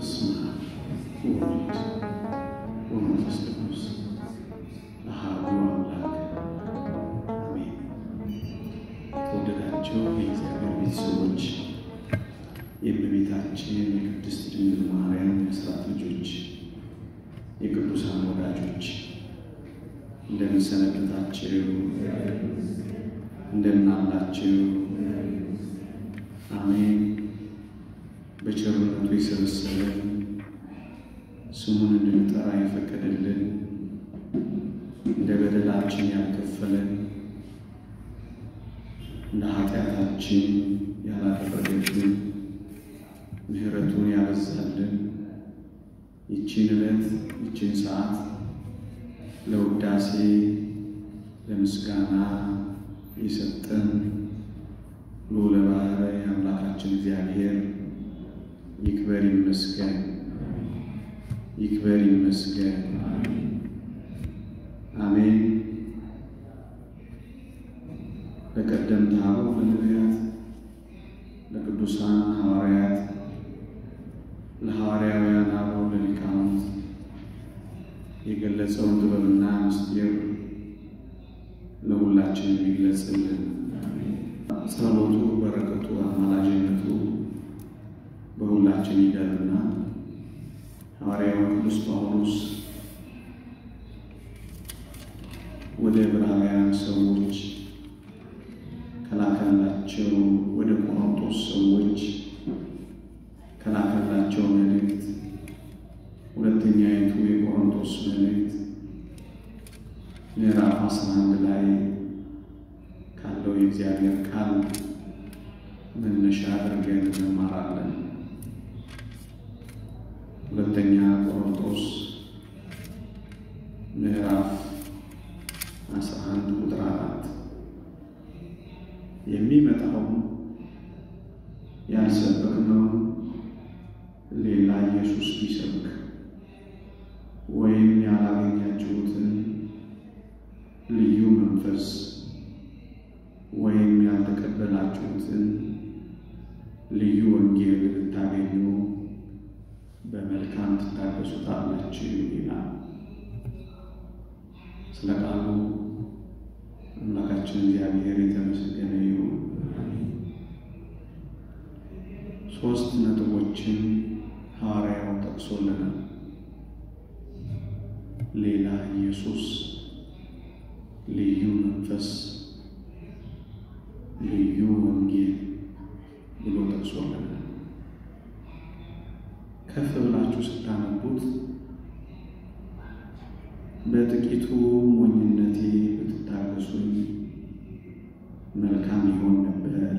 በስመ አብ ወወልድ ወመንፈስ ቅዱስ አሐዱ አምላክ አሜን። የተወደዳቸው የእግዚአብሔር ቤተሰቦች፣ የእመቤታችን የቅድስት ድንግል ማርያም የአስራት ልጆች፣ የቅዱሳን ወዳጆች እንደምን ሰነበታችሁ? እንደምን አላችሁ? አሜን። በቸርነቱ የሰበሰበን ስሙን እንድንጠራ የፈቀደልን እንደ በደላችን ያልከፈለን እንደ ኃጢአታችን ያላደረገልን ምሕረቱን ያበዛልን ይቺን ዕለት ይቺን ሰዓት ለውዳሴ ለምስጋና የሰጠን ልዑለ ባሕርይ አምላካችን እግዚአብሔር ይክበር ይመስገን፣ ይክበር ይመስገን። አሜን። ለቀደምት አበው ለነቢያት፣ ለቅዱሳን ሐዋርያት፣ ለሐዋርያውያን አበው ለሊቃውንት የገለጸውን ጥበብና ምስጢር ለሁላችን የሚግለጽልን ጸሎቱ፣ በረከቱ፣ አማላጅነቱ በሁላችን ይደርና ሐዋርያው ቅዱስ ጳውሎስ ወደ ዕብራውያን ሰዎች ከላከላቸው ወደ ቆሮንቶስ ሰዎች ከላከላቸው መልእክት ሁለተኛይቱ የቆሮንቶስ መልእክት ምዕራፍ አስራ አንድ ላይ ካለው የእግዚአብሔር ቃል መነሻ አድርገን እንማራለን። ሁለተኛ ቆሮንቶስ ምዕራፍ አስራ አንድ ቁጥር አራት የሚመጣው ያልሰበክነው ሌላ ኢየሱስ ቢሰብክ ወይም ያላገኛችሁትን ልዩ መንፈስ ወይም ያልተቀበላችሁትን ልዩ ወንጌል ብታገኙ በመልካም ትታገሱታላችሁ ይላል። ስለ ቃሉ አምላካችን እግዚአብሔር የተመሰገነ ይሁን። ሶስት ነጥቦችን ሐዋርያው ጠቅሶልናል። ሌላ ኢየሱስ፣ ልዩ መንፈስ፣ ልዩ ወንጌል ብሎ ጠቅሶልናል። ከፍ ብላችሁ ስታነቡት በጥቂቱ ሞኝነቴ ብትታገሱኝ መልካም ይሆን ነበር፣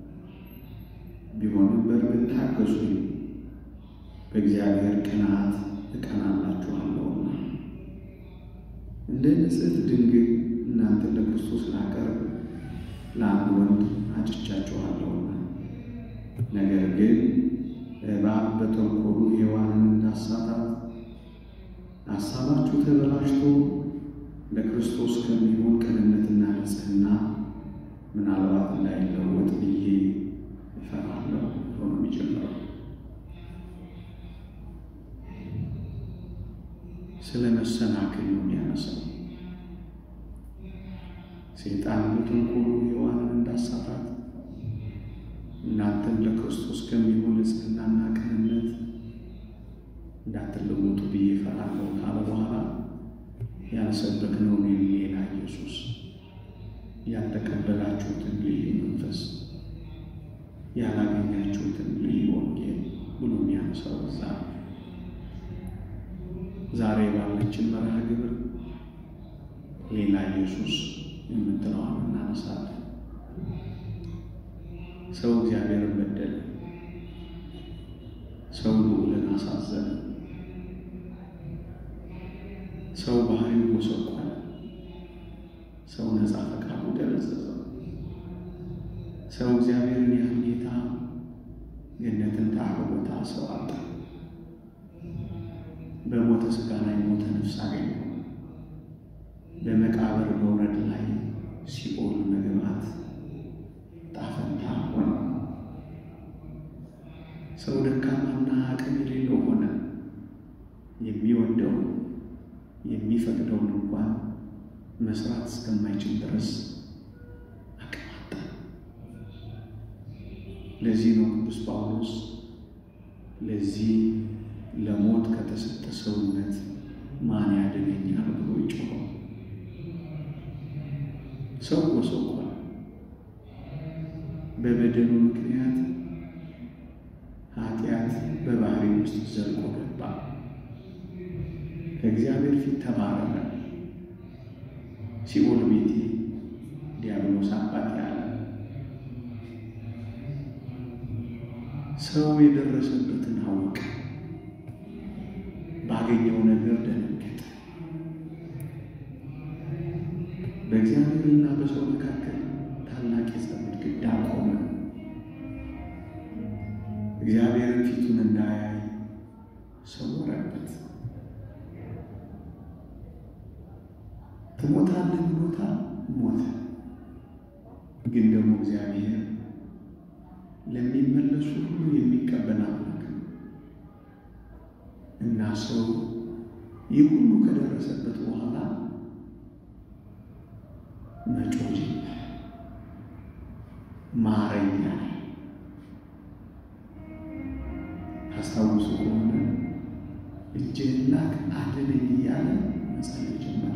ቢሆንም በእርግጥ ታገሱኝ፣ በእግዚአብሔር ቅንዓት እቀናላችኋለሁና እንደ ንጽሕት ድንግል እናንተን ለክርስቶስ ላቀርብ ለአንድ ወንድ አጭቻችኋለሁና ነገር ግን እባብ በተንኮሉ ሔዋንን እንዳሳታት ሐሳባችሁ ተበላሽቶ ለክርስቶስ ከሚሆን ቅንነትና ንጽሕና ምናልባት እንዳይለወጥ ብዬ እፈራለሁ ብሎ ነው የሚጀምረው። ስለ መሰናክል ነው የሚያነሳው። ሰይጣን በተንኮሉ ሔዋንን እንዳሳታት እናንተም ለክርስቶስ ከሚሆን ንጽሕናና ቅንነት እንዳትለወጡ ብዬ እፈራለሁ ካለ በኋላ ያልሰበክነውን ሌላ ኢየሱስ፣ ያልተቀበላችሁትን ልዩ መንፈስ፣ ያላገኛችሁትን ልዩ ወንጌል ብሎ የሚያነሳው እዛ ዛሬ ባለችን መርሃ ግብር ሌላ ኢየሱስ የምትለዋን እናነሳለን። ሰው እግዚአብሔርን በደለ። ሰው ልዑልን አሳዘነ። ሰው ባህሪው ጎሰቆለ። ሰው ነፃ ፈቃዱ ደበዘዘው። ሰው እግዚአብሔርን ያህል ጌታ ገነትን ተአርቦታ ሰው አጣ። በሞተ ሥጋ ላይ ሞተ ነፍስ አገኘው። በመቃብር መውረድ ላይ ሲኦል መግባት ጣፈንታ ሆነ። ሰው ደካማና አቅም የሌለው ሆነ። የማይፈቅደው የሚፈቅደውን እንኳን መስራት እስከማይችል ድረስ አቀማጣ። ለዚህ ነው ቅዱስ ጳውሎስ ለዚህ ለሞት ከተሰጠ ሰውነት ማን ያድነኛል ብሎ ይጮኸው። ሰው ጎስቁሏል። በበደሉ ምክንያት ኃጢአት በባህሪ ውስጥ ዘልቆ ገባ። ከእግዚአብሔር ፊት ተባረረ። ሲኦል ቤቴ ዲያብሎስ አባት ያለ ሰው የደረሰበትን አወቀ። ባገኘው ነገር ደነገጠ። በእግዚአብሔርና በሰው መካከል ታላቅ የጸብ ግድግዳ ቆመ። እግዚአብሔርን ፊቱን እንዳያይ ሰወረበት። ትሞታለህ ብሎታል፣ ሞተ። ግን ደግሞ እግዚአብሔር ለሚመለሱ ሁሉ የሚቀበል አምላክ ነው እና ሰው ይህ ሁሉ ከደረሰበት በኋላ መጮህ ጀመረ። ማረኛ ታስታውሱ ከሆነ እጅህን ላክ አድነኝ እያለ መጸለይ ጀመረ።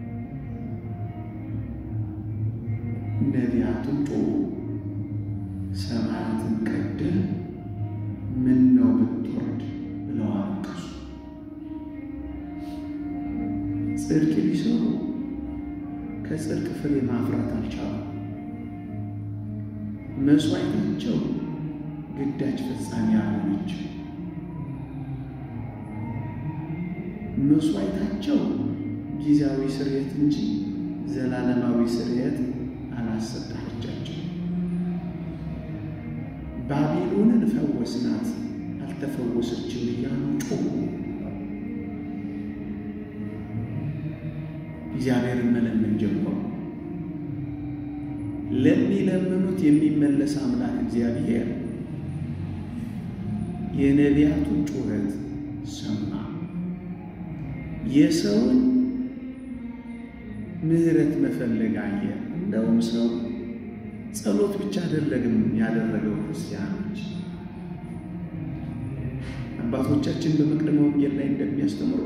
ነቢያቱም ጮሁ፣ ሰማያትን ቀደህ ምን ነው ብትወርድ ብለው አለቀሱ። ጽድቅ ሊሰሩ ከጽድቅ ፍሬ ማፍራት አልቻሉም። መስዋዕታቸው ግዳጅ ፈጻሚ አልሆነችም። መስዋዕታቸው ጊዜያዊ ስርየት እንጂ ዘላለማዊ ስርየት አላሰጣቻቸው። ባቢሎንን ፈወስናት አልተፈወሰችም እያሉ ጮሁ። እግዚአብሔርን መለመን ጀመሩ። ለሚለምኑት የሚመለስ አምላክ እግዚአብሔር የነቢያቱን ጩኸት ሰማ። የሰውን ምሕረት መፈለግ አየ። እንደውም ሰው ጸሎት ብቻ አይደለም ያደረገው። ክርስቲያኖች አባቶቻችን በመቅደመ ወንጌል ላይ እንደሚያስተምሩ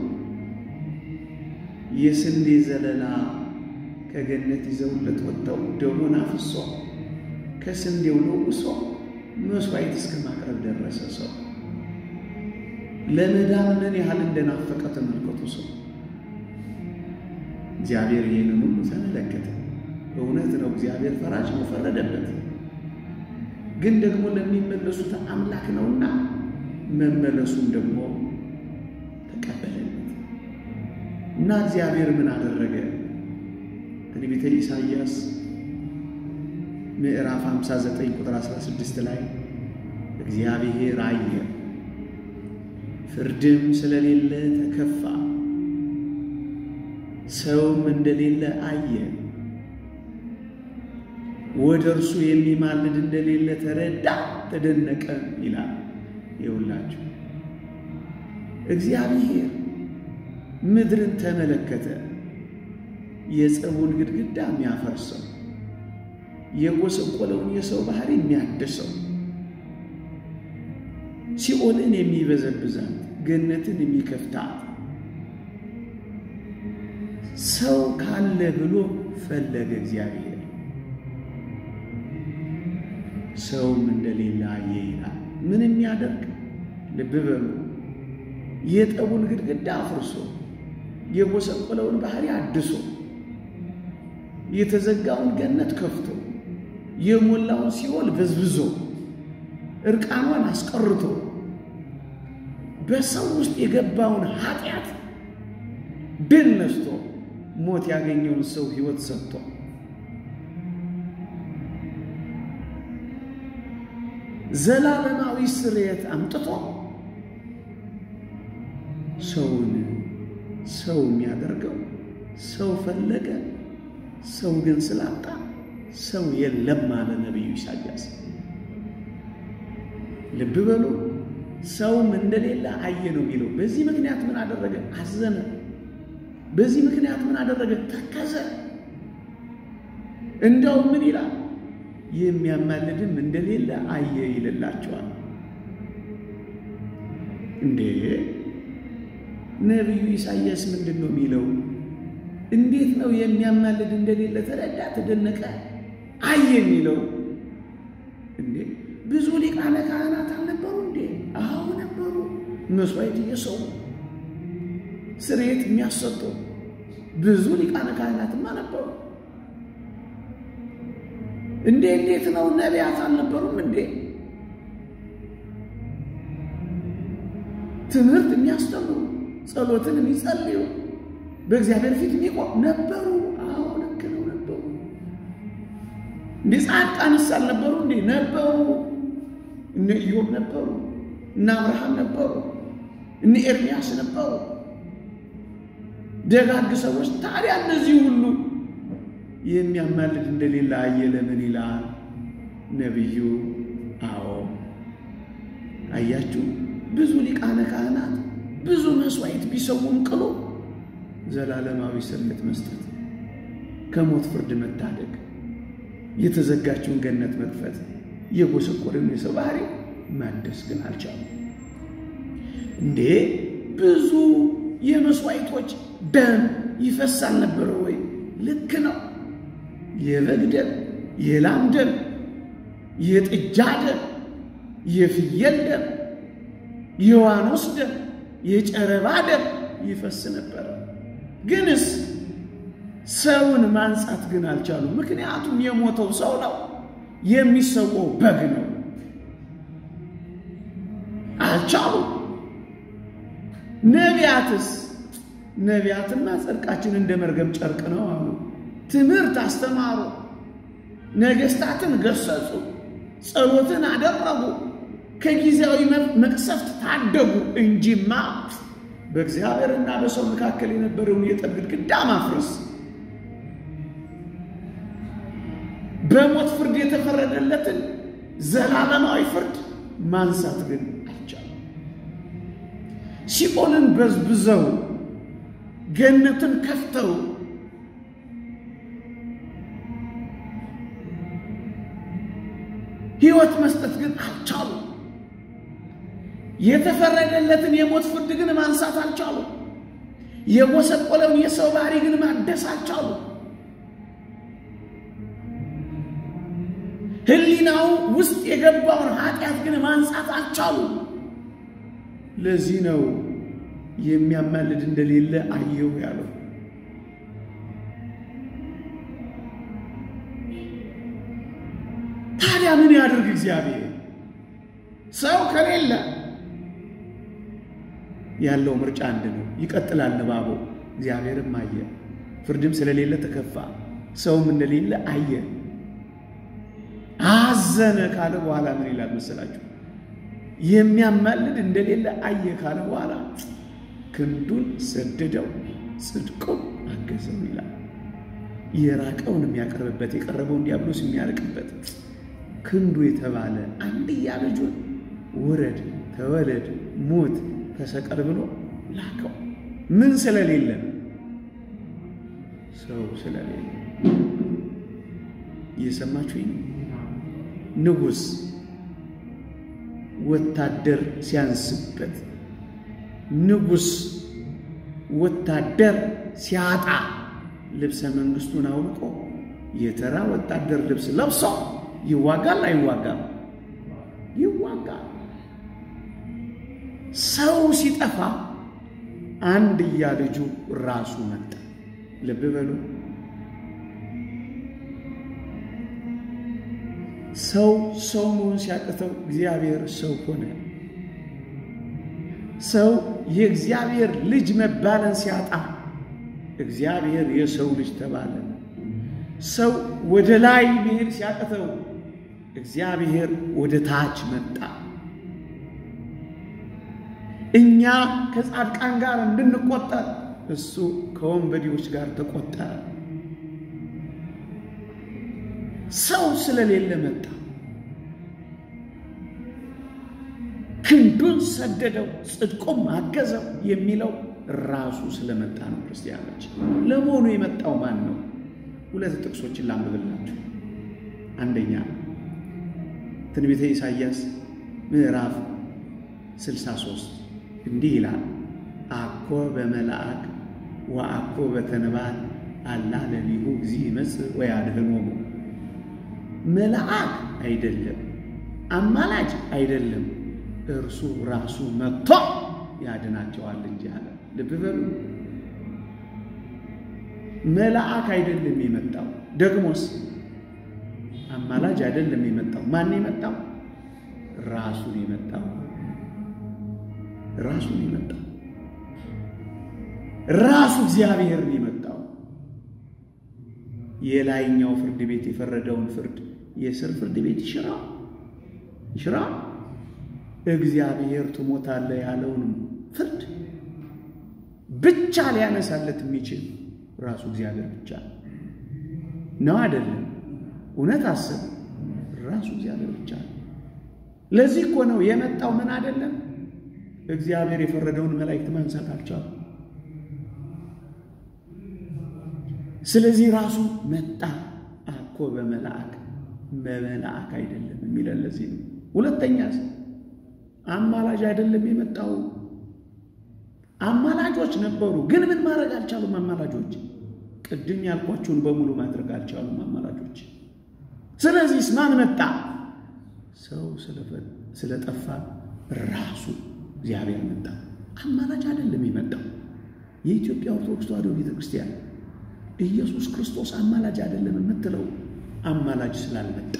የስንዴ ዘለላ ከገነት ይዘውለት ወጥተው ደሙን አፍሶ ከስንዴው ለውሶ መስዋዕት እስከ ማቅረብ ደረሰ። ሰው ለመዳን ምን ያህል እንደናፈቀ ተመልከቱ። ሰው እግዚአብሔር ይህንን ሁሉ ተመለከተ። እውነት ነው፣ እግዚአብሔር ፈራጅ ነው፣ ፈረደበት። ግን ደግሞ ለሚመለሱት አምላክ ነውና መመለሱን ደግሞ ተቀበለለት እና እግዚአብሔር ምን አደረገ? ትንቢተ ኢሳይያስ ምዕራፍ 59 ቁጥር 16 ላይ እግዚአብሔር አየ፣ ፍርድም ስለሌለ ተከፋ፣ ሰውም እንደሌለ አየ፣ ወደ እርሱ የሚማልድ እንደሌለ ተረዳ፣ ተደነቀ ይላል። ይውላችሁ እግዚአብሔር ምድርን ተመለከተ። የጸቡን ግድግዳ የሚያፈርሰው የጎሰቆለውን የሰው ባህሪ የሚያድሰው ሲኦልን የሚበዘብዛት ገነትን የሚከፍታት ሰው ካለ ብሎ ፈለገ እግዚአብሔር። ሰውም እንደሌለ አየ ይላል። ምን የሚያደርግ ልብ በሉ። የጠቡን ግድግዳ አፍርሶ የጎሰቆለውን ባህሪ አድሶ የተዘጋውን ገነት ከፍቶ የሞላውን ሲኦል በዝብዞ እርቃኗን አስቀርቶ በሰው ውስጥ የገባውን ኃጢአት ድል ነስቶ ሞት ያገኘውን ሰው ሕይወት ሰጥቶ ዘላለማዊ ስርየት አምጥቶ ሰውን ሰው የሚያደርገው ሰው ፈለገ። ሰው ግን ስላጣ ሰው የለም አለ ነቢዩ ኢሳያስ። ልብ በሉ ሰውም እንደሌለ አየ ነው የሚለው። በዚህ ምክንያት ምን አደረገ? አዘነ። በዚህ ምክንያት ምን አደረገ? ተከዘ። እንደው ምን ይላል? የሚያማልድም እንደሌለ አየ ይልላቸዋል። እንዴ ነቢዩ ኢሳይያስ ምንድን ነው የሚለው? እንዴት ነው የሚያማልድ እንደሌለ ተረዳ፣ ተደነቀ፣ አየ የሚለው? እንዴ ብዙ ሊቃነ ካህናት አልነበሩ እንዴ? አዎ ነበሩ። መስዋዕት እየሰዉ ስርየት የሚያሰጡ ብዙ ሊቃነ ካህናትማ ነበሩ። እንዴ እንዴት ነው ነቢያት አልነበሩም እንዴ? ትምህርት የሚያስተምሩ ጸሎትን የሚጸልዩ በእግዚአብሔር ፊት የሚቆም ነበሩ። አዎ ልክ ነው ነበሩ። እንዴ ጻድቃንስ አልነበሩ እንዴ? ነበሩ። እነ ኢዮብ ነበሩ፣ እነ አብርሃም ነበሩ፣ እነ ኤርሚያስ ነበሩ፣ ደጋግ ሰዎች። ታዲያ እነዚህ ሁሉ የሚያማልድ እንደሌለ አየ። ለምን ይላል ነቢዩ? አዎ አያችሁ፣ ብዙ ሊቃነ ካህናት ብዙ መስዋዕት ቢሰውም ቅሎ ዘላለማዊ ስርየት መስጠት፣ ከሞት ፍርድ መታደግ፣ የተዘጋችውን ገነት መክፈት፣ የጎሰቆረውን የሰው ባህሪ ማደስ ግን አልቻሉም። እንዴ ብዙ የመስዋዕቶች ደም ይፈሳል ነበረ ወይ? ልክ ነው። የበግ ደም፣ የላም ደም፣ የጥጃ ደም፣ የፍየል ደም፣ የዋኖስ ደም፣ የጨረባ ደም ይፈስ ነበረ። ግንስ ሰውን ማንጻት ግን አልቻሉም። ምክንያቱም የሞተው ሰው ነው፣ የሚሰዋው በግ ነው። አልቻሉም። ነቢያትስ ነቢያትና ጽድቃችን እንደ መርገም ጨርቅ ነው አሉ። ትምህርት አስተማሩ፣ ነገሥታትን ገሰጹ፣ ጸሎትን አደረጉ፣ ከጊዜያዊ መቅሰፍት ታደጉ እንጂማ በእግዚአብሔርና በሰው መካከል የነበረውን የጠብ ግድግዳ ማፍረስ፣ በሞት ፍርድ የተፈረደለትን ዘላለማዊ ፍርድ ማንሳት ግን አልቻለም። ሲኦልን በዝብዘው ገነትን ከፍተው ሕይወት መስጠት ግን አልቻሉ። የተፈረደለትን የሞት ፍርድ ግን ማንሳት አልቻሉ። የጎሰቆለውን የሰው ባህሪ ግን ማደስ አልቻሉ። ሕሊናው ውስጥ የገባውን ኃጢአት ግን ማንጻት አልቻሉ። ለዚህ ነው የሚያማልድ እንደሌለ አየሁ ያለው። ታዲያ ምን ያድርግ እግዚአብሔር? ሰው ከሌለ ያለው ምርጫ አንድ ነው። ይቀጥላል ንባቡ። እግዚአብሔርም አየ፣ ፍርድም ስለሌለ ተከፋ፣ ሰውም እንደሌለ አየ፣ አዘነ ካለ በኋላ ምን ይላል መሰላችሁ? የሚያማልድ እንደሌለ አየ ካለ በኋላ ክንዱን ሰደደው፣ ጽድቁን አገዘው ይላል። የራቀውን የሚያቀርብበት የቀረበውን ዲያብሎስ የሚያርቅበት ክንዱ የተባለ አንድያ ልጁን ውረድ፣ ተወለድ፣ ሞት፣ ተሰቀል ብሎ ላከው። ምን ስለሌለ? ሰው ስለሌለ። እየሰማችሁኝ? ንጉሥ ወታደር ሲያንስበት፣ ንጉሥ ወታደር ሲያጣ ልብሰ መንግስቱን አውልቆ የተራ ወታደር ልብስ ለብሶ ይዋጋል አይዋጋም? ይዋጋል። ሰው ሲጠፋ አንድያ ልጁ ራሱ መጣ። ልብ በሉ። ሰው ሰው መሆን ሲያቅተው እግዚአብሔር ሰው ሆነ። ሰው የእግዚአብሔር ልጅ መባለን ሲያጣ እግዚአብሔር የሰው ልጅ ተባለ። ሰው ወደ ላይ መሄድ ሲያቅተው እግዚአብሔር ወደ ታች መጣ። እኛ ከጻድቃን ጋር እንድንቆጠር እሱ ከወንበዴዎች ጋር ተቆጠረ። ሰው ስለሌለ መጣ። ክንዱን ሰደደው፣ ጽድቁም አገዘው የሚለው ራሱ ስለመጣ ነው። ክርስቲያኖች ለመሆኑ የመጣው ማን ነው? ሁለት ጥቅሶችን ላንብብላችሁ። አንደኛ ትንቢተ ኢሳይያስ ምዕራፍ 63 እንዲህ ይላል፣ አኮ በመልአክ ወአኮ በተንባል አላ ለሊሁ እግዚ ይመጽእ ወያድኅኖሙ። መልአክ አይደለም፣ አማላጅ አይደለም፣ እርሱ ራሱ መጥቶ ያድናቸዋል እንጂ አለ። ልብ በሉ፣ መልአክ አይደለም የመጣው። ደግሞስ አማላጅ አይደለም የመጣው። ማን የመጣው? ራሱን የመጣው ራሱን የመጣው ራሱ እግዚአብሔርን የመጣው የላይኛው ፍርድ ቤት የፈረደውን ፍርድ የስር ፍርድ ቤት ይሽራ ይሽራ እግዚአብሔር ትሞታለህ ያለውን ፍርድ ብቻ ሊያነሳለት የሚችል ራሱ እግዚአብሔር ብቻ ነው። አይደለም? እውነት አስብ። ራሱ እግዚአብሔር ብቻ ነው። ለዚህ እኮ ነው የመጣው። ምን አይደለም እግዚአብሔር የፈረደውን መላእክት ማንሳት አልቻሉ። ስለዚህ ራሱ መጣ። አኮ በመልአክ በመልአክ አይደለም የሚለን ለዚህ ነው። ሁለተኛ አማላጅ አይደለም የመጣው። አማላጆች ነበሩ፣ ግን ምን ማድረግ አልቻሉም። አማላጆች ቅድም ያልኳቸውን በሙሉ ማድረግ አልቻሉም አማላጆች። ስለዚህ ማን መጣ? ሰው ስለጠፋ ራሱ እግዚአብሔር መጣ። አማላጅ አይደለም የመጣው። የኢትዮጵያ ኦርቶዶክስ ተዋሕዶ ቤተ ክርስቲያን ኢየሱስ ክርስቶስ አማላጅ አይደለም የምትለው አማላጅ ስላልመጣ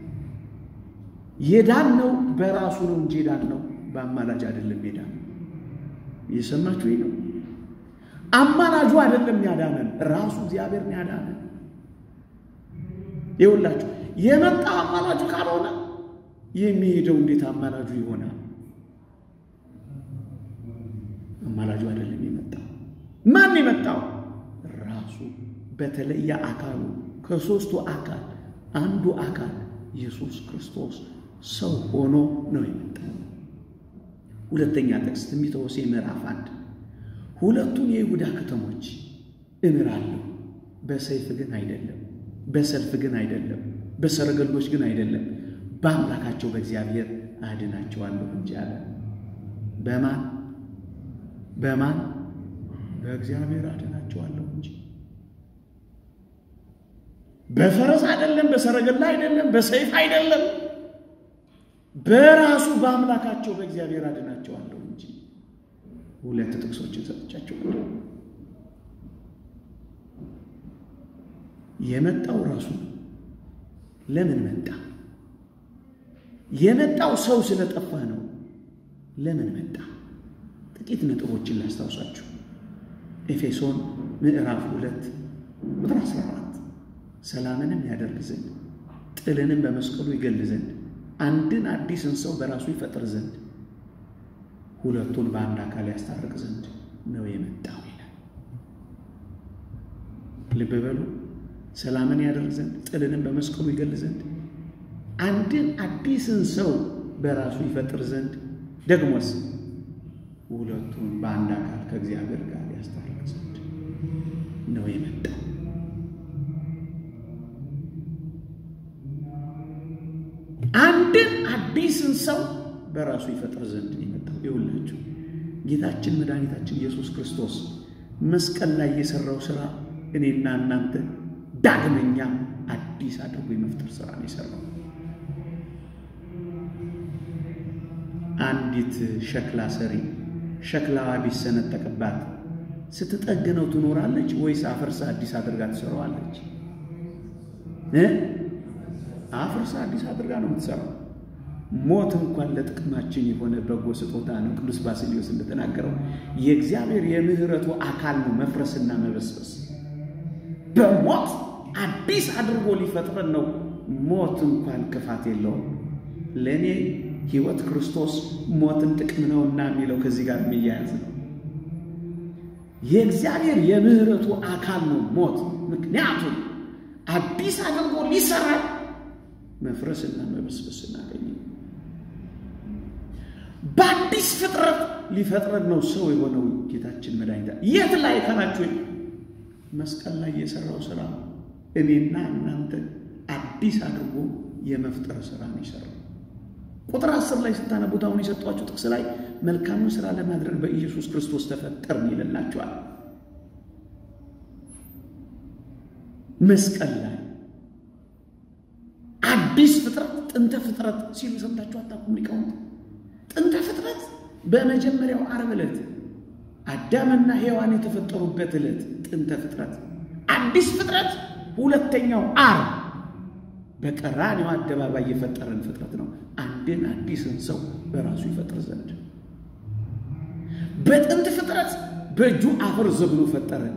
የዳን ነው በራሱ ነው እንጂ የዳን ነው በአማላጅ አይደለም። የዳን ነው እየሰማችሁ ነው። አማላጁ አይደለም ያዳነን፣ ራሱ እግዚአብሔርን ያዳነን። ይኸውላችሁ የመጣው አማላጁ ካልሆነ የሚሄደው እንዴት አማላጁ ይሆናል? አማላጁ አይደለም የመጣው። ማን የመጣው? ራሱ በተለየ አካሉ ከሦስቱ አካል አንዱ አካል ኢየሱስ ክርስቶስ ሰው ሆኖ ነው የመጣው። ሁለተኛ ጥቅስ ትንቢተ ሆሴዕ ምዕራፍ አንድ ሁለቱን የይሁዳ ከተሞች እምራለሁ፣ በሰይፍ ግን አይደለም፣ በሰልፍ ግን አይደለም፣ በሰረገሎች ግን አይደለም፣ በአምላካቸው በእግዚአብሔር አድናቸዋለሁ እንጂ አለ። በማን በማን በእግዚአብሔር አድናቸዋለሁ እንጂ በፈረስ አይደለም፣ በሰረገላ አይደለም፣ በሰይፍ አይደለም፣ በራሱ በአምላካቸው በእግዚአብሔር አድናቸዋለሁ እንጂ። ሁለት ጥቅሶችን ሰጥቻቸው ነበር። የመጣው ራሱ ለምን መጣ? የመጣው ሰው ስለጠፋ ነው። ለምን መጣ? ጥቂት ነጥቦችን ላስታውሳችሁ። ኤፌሶን ምዕራፍ ሁለት ቁጥር 14 ሰላምንም ያደርግ ዘንድ ጥልንም በመስቀሉ ይገል ዘንድ አንድን አዲስን ሰው በራሱ ይፈጥር ዘንድ ሁለቱን በአንድ አካል ያስታርቅ ዘንድ ነው የመጣው ይላል። ልብ በሉ። ሰላምን ያደርግ ዘንድ ጥልንም በመስቀሉ ይገል ዘንድ አንድን አዲስን ሰው በራሱ ይፈጥር ዘንድ ደግሞስ ሁለቱን በአንድ አካል ከእግዚአብሔር ጋር ያስታርቅ ዘንድ ነው የመጣው። አንድን አዲስን ሰው በራሱ ይፈጥር ዘንድ ነው የመጣው። ይሁላችሁ ጌታችን መድኃኒታችን ኢየሱስ ክርስቶስ መስቀል ላይ የሰራው ስራ እኔና እናንተ ዳግመኛ አዲስ አድርጎ የመፍጠር ስራ ነው የሰራው። አንዲት ሸክላ ሰሪ ሸክላዋ ቢሰነጠቅባት ስትጠግነው ትኖራለች ወይስ አፍርሳ አዲስ አድርጋ ትሰራዋለች? አፍርሳ አዲስ አድርጋ ነው የምትሰራው። ሞት እንኳን ለጥቅማችን የሆነ በጎ ስጦታ ነው። ቅዱስ ባስልዮስ እንደተናገረው የእግዚአብሔር የምሕረቱ አካል ነው መፍረስና መበስበስ። በሞት አዲስ አድርጎ ሊፈጥረን ነው። ሞት እንኳን ክፋት የለውም። ለእኔ ሕይወት ክርስቶስ ሞትን ጥቅም ነውና የሚለው ከዚህ ጋር የሚያያዝ ነው። የእግዚአብሔር የምሕረቱ አካል ነው ሞት። ምክንያቱም አዲስ አድርጎ ሊሰራ መፍረስና መበስበስ እናገኝ። በአዲስ ፍጥረት ሊፈጥረን ነው ሰው የሆነው ጌታችን መድኃኒታ የት ላይ ካላችሁ መስቀል ላይ የሰራው ስራ እኔና እናንተ አዲስ አድርጎ የመፍጠር ስራ ነው የሰራው። ቁጥር አስር ላይ ስታነቡት አሁን የሰጧችሁ ጥቅስ ላይ መልካሙን ስራ ለማድረግ በኢየሱስ ክርስቶስ ተፈጠርን ይልላችኋል። መስቀል ላይ አዲስ ፍጥረት ጥንተ ፍጥረት ሲሉ ሰምታችሁ አታውቁም? ሊቃውንት ጥንተ ፍጥረት በመጀመሪያው ዓርብ ዕለት አዳምና ሔዋን የተፈጠሩበት ዕለት ጥንተ ፍጥረት፣ አዲስ ፍጥረት ሁለተኛው ዓርብ በቀራንዮ አደባባይ የፈጠረን ፍጥረት ነው። አንድን አዲስን ሰው በራሱ ይፈጥር ዘንድ በጥንት ፍጥረት በእጁ አፈር ዘግኖ ፈጠረን።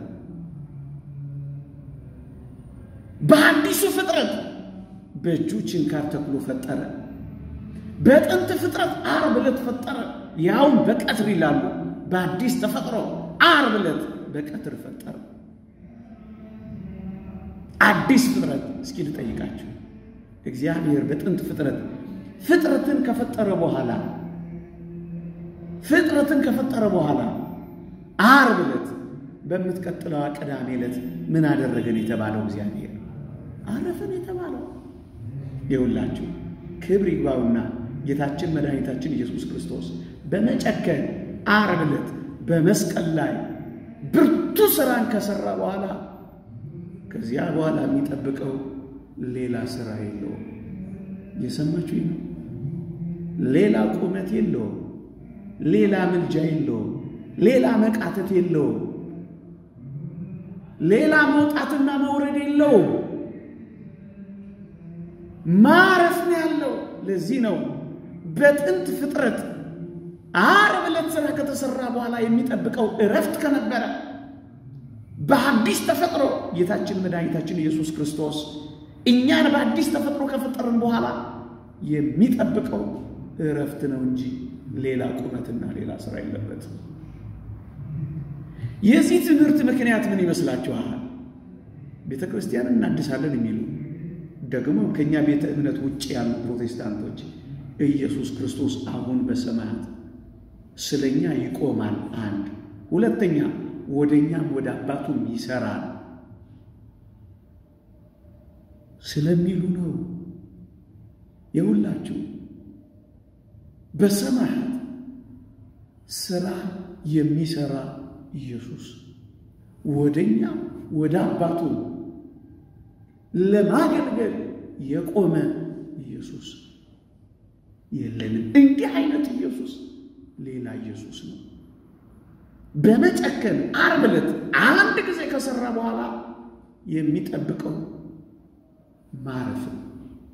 በአዲሱ ፍጥረት በእጁ ችንካር ተክሎ ፈጠረ። በጥንት ፍጥረት ዓርብ ዕለት ፈጠረ፣ ያውም በቀትር ይላሉ። በአዲስ ተፈጥሮ ዓርብ ዕለት በቀትር ፈጠረ። አዲስ ፍጥረት እስኪ ልጠይቃችሁ። እግዚአብሔር በጥንት ፍጥረት ፍጥረትን ከፈጠረ በኋላ ፍጥረትን ከፈጠረ በኋላ ዓርብ ዕለት በምትቀጥለዋ ቅዳሜ ዕለት ምን አደረገን የተባለው እግዚአብሔር አረፈን የተባለው ይውላችሁ ክብር ይግባውና ጌታችን መድኃኒታችን ኢየሱስ ክርስቶስ በመጨከን ዓርብ ዕለት በመስቀል ላይ ብርቱ ሥራን ከሠራ በኋላ ከዚያ በኋላ የሚጠብቀው ሌላ ሥራ የለውም። የሰማችሁ ነው። ሌላ ቁመት የለውም። ሌላ ምልጃ የለውም። ሌላ መቃተት የለውም። ሌላ መውጣትና መውረድ የለውም። ማረፍ ነው ያለው። ለዚህ ነው በጥንት ፍጥረት ዓርብ ዕለት ሥራ ከተሠራ በኋላ የሚጠብቀው እረፍት ከነበረ በአዲስ ተፈጥሮ ጌታችን መድኃኒታችን ኢየሱስ ክርስቶስ እኛን በአዲስ ተፈጥሮ ከፈጠርን በኋላ የሚጠብቀው እረፍት ነው እንጂ ሌላ ቁመትና ሌላ ሥራ የለበትም። የዚህ ትምህርት ምክንያት ምን ይመስላችኋል? ቤተ ክርስቲያንን እናድሳለን የሚሉ ደግሞ ከእኛ ቤተ እምነት ውጭ ያሉ ፕሮቴስታንቶች ኢየሱስ ክርስቶስ አሁን በሰማያት ስለኛ ይቆማል፣ አንድ ሁለተኛ ወደ እኛም ወደ አባቱም ይሰራል ስለሚሉ ነው። የሁላችሁ በሰማያት ስራ የሚሰራ ኢየሱስ ወደ እኛም ወደ አባቱ ለማገልገል የቆመ ኢየሱስ የለንም። እንዲህ አይነት ኢየሱስ ሌላ ኢየሱስ ነው። በመጨከን ዓርብ ዕለት አንድ ጊዜ ከሰራ በኋላ የሚጠብቀው ማረፍ ነው።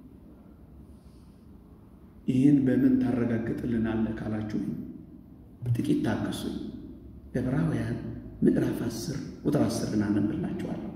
ይህን በምን ታረጋግጥልናለህ ካላችሁ ጥቂት ታገሱኝ። ዕብራውያን ምዕራፍ 10 ቁጥር 10 እናነብላችኋለሁ።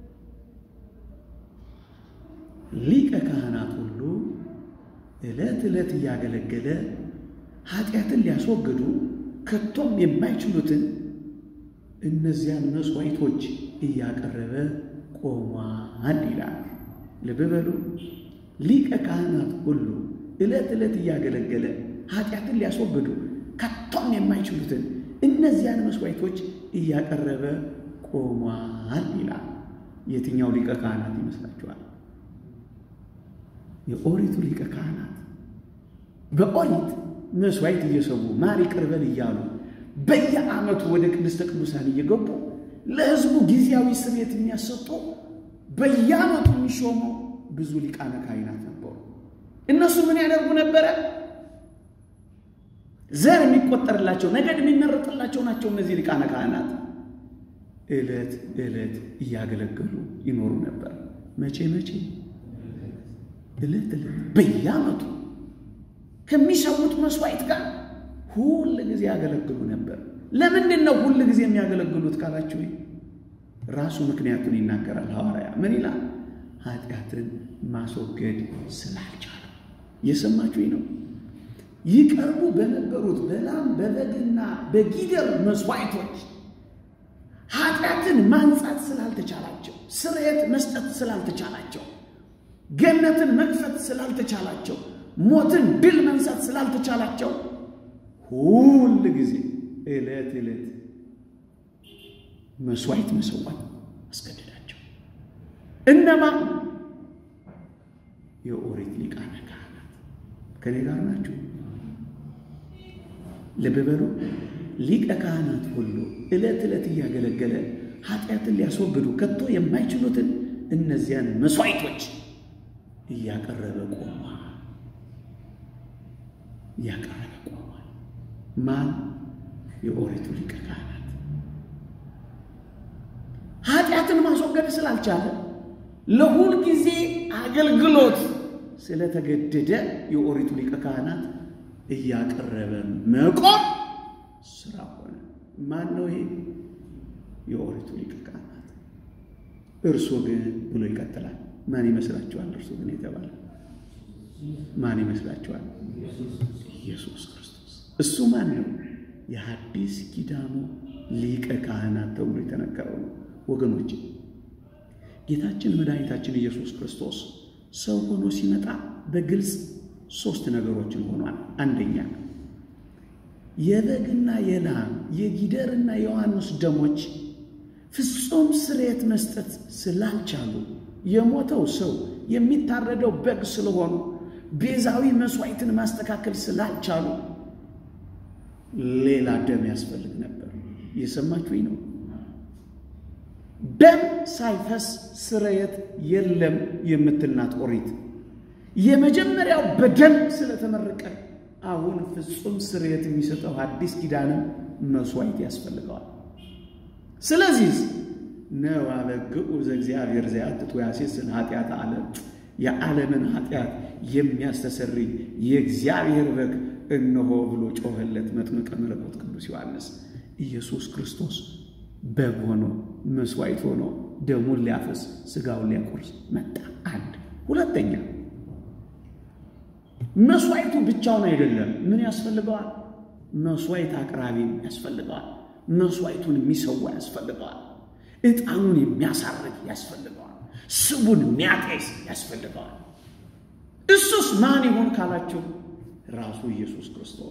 ሊቀ ካህናት ሁሉ ዕለት ዕለት እያገለገለ ኃጢአትን ሊያስወግዱ ከቶም የማይችሉትን እነዚያን መሥዋዕቶች እያቀረበ ቆሟል ይላል። ልብ በሉ። ሊቀ ካህናት ሁሉ ዕለት ዕለት እያገለገለ ኃጢአትን ሊያስወግዱ ከቶም የማይችሉትን እነዚያን መሥዋዕቶች እያቀረበ ቆሟል ይላል። የትኛው ሊቀ ካህናት ይመስላችኋል? የኦሪቱ ሊቀ ካህናት በኦሪት መሥዋዕት እየሰዉ ማር ይቅር በል እያሉ በየዓመቱ ወደ ቅድስተ ቅዱሳን እየገቡ ለሕዝቡ ጊዜያዊ ስርየት የሚያሰጡ በየዓመቱ የሚሾሙ ብዙ ሊቃነ ካህናት ነበሩ። እነሱ ምን ያደርጉ ነበረ? ዘር የሚቆጠርላቸው ነገድ የሚመረጥላቸው ናቸው። እነዚህ ሊቃነ ካህናት ዕለት ዕለት እያገለገሉ ይኖሩ ነበር። መቼ መቼ? ዕለት ዕለት በየዓመቱ ከሚሰዉት መሥዋዕት ጋር ሁል ጊዜ ያገለግሉ ነበር። ለምንድን ነው ሁል ጊዜ የሚያገለግሉት ካላችሁ ራሱ ምክንያቱን ይናገራል ሐዋርያ። ምን ይላል? ኃጢአትን ማስወገድ ስላልቻሉ። የሰማችሁኝ ነው። ይቀርቡ በነበሩት በላም በበግና በጊደር መሥዋዕቶች ኃጢአትን ማንጻት ስላልተቻላቸው፣ ስርየት መስጠት ስላልተቻላቸው፣ ገነትን መክፈት ስላልተቻላቸው፣ ሞትን ድል መንሳት ስላልተቻላቸው ሁል ጊዜ ዕለት ዕለት መስዋዕት መሰዋት አስገደዳቸው። እነማ የኦሪት ሊቃነ ካህናት ከኔ ጋር ናቸው። ልብ በሉ። ሊቀ ካህናት ሁሉ ዕለት ዕለት እያገለገለ ኃጢአትን ሊያስወግዱ ከቶ የማይችሉትን እነዚያን መስዋዕቶች እያቀረበ ቆሟል። እያቀረበ ቆሟል። ማን? የኦሪቱ ሊቀ ካህናት ኃጢአትን ማስወገድ ስላልቻለ ለሁል ጊዜ አገልግሎት ስለተገደደ የኦሪቱ ሊቀ ካህናት እያቀረበ መቆም ስራ ሆነ። ማን ነው ይሄ? የኦሪቱ ሊቀ ካህናት። እርሱ ግን ብሎ ይቀጥላል። ማን ይመስላችኋል? እርሱ ግን የተባለ ማን ይመስላችኋል? ኢየሱስ ክርስቶስ። እሱ ማን ነው? የሐዲስ ኪዳኑ ሊቀ ካህናት ተብሎ የተነገረው ነው። ወገኖች ጌታችን መድኃኒታችን ኢየሱስ ክርስቶስ ሰው ሆኖ ሲመጣ በግልጽ ሶስት ነገሮችን ሆኗል። አንደኛ የበግና የላም የጊደርና የዋኖስ ደሞች ፍጹም ስርየት መስጠት ስላልቻሉ የሞተው ሰው የሚታረደው በግ ስለሆኑ ቤዛዊ መስዋዕትን ማስተካከል ስላልቻሉ ሌላ ደም ያስፈልግ ነበር። እየሰማችሁኝ ነው? ደም ሳይፈስ ስርየት የለም የምትልናት ኦሪት የመጀመሪያው በደም ስለተመረቀ አሁን ፍጹም ስርየት የሚሰጠው አዲስ ኪዳንም መስዋዕት ያስፈልገዋል። ስለዚህ ነው አበግዑ ዘእግዚአብሔር ዘያትቱ ያሴስል ኃጢአት ዓለም የዓለምን ኃጢአት የሚያስተሰርይ የእግዚአብሔር በግ እነሆ ብሎ ጮኸለት መጥምቀ መለኮት ቅዱስ ዮሐንስ። ኢየሱስ ክርስቶስ በግ ሆኖ መስዋዕት ሆኖ ደሙን ሊያፈስ ሥጋውን ሊያቆርስ መጣ። አንድ ሁለተኛ መስዋዕቱ ብቻውን አይደለም። ምን ያስፈልገዋል? መስዋዕት አቅራቢም ያስፈልገዋል። መስዋዕቱን የሚሰዋ ያስፈልገዋል። ዕጣኑን የሚያሳርግ ያስፈልገዋል። ስቡን የሚያጤስ ያስፈልገዋል። እሱስ ማን ይሆን ካላችሁ ራሱ ኢየሱስ ክርስቶስ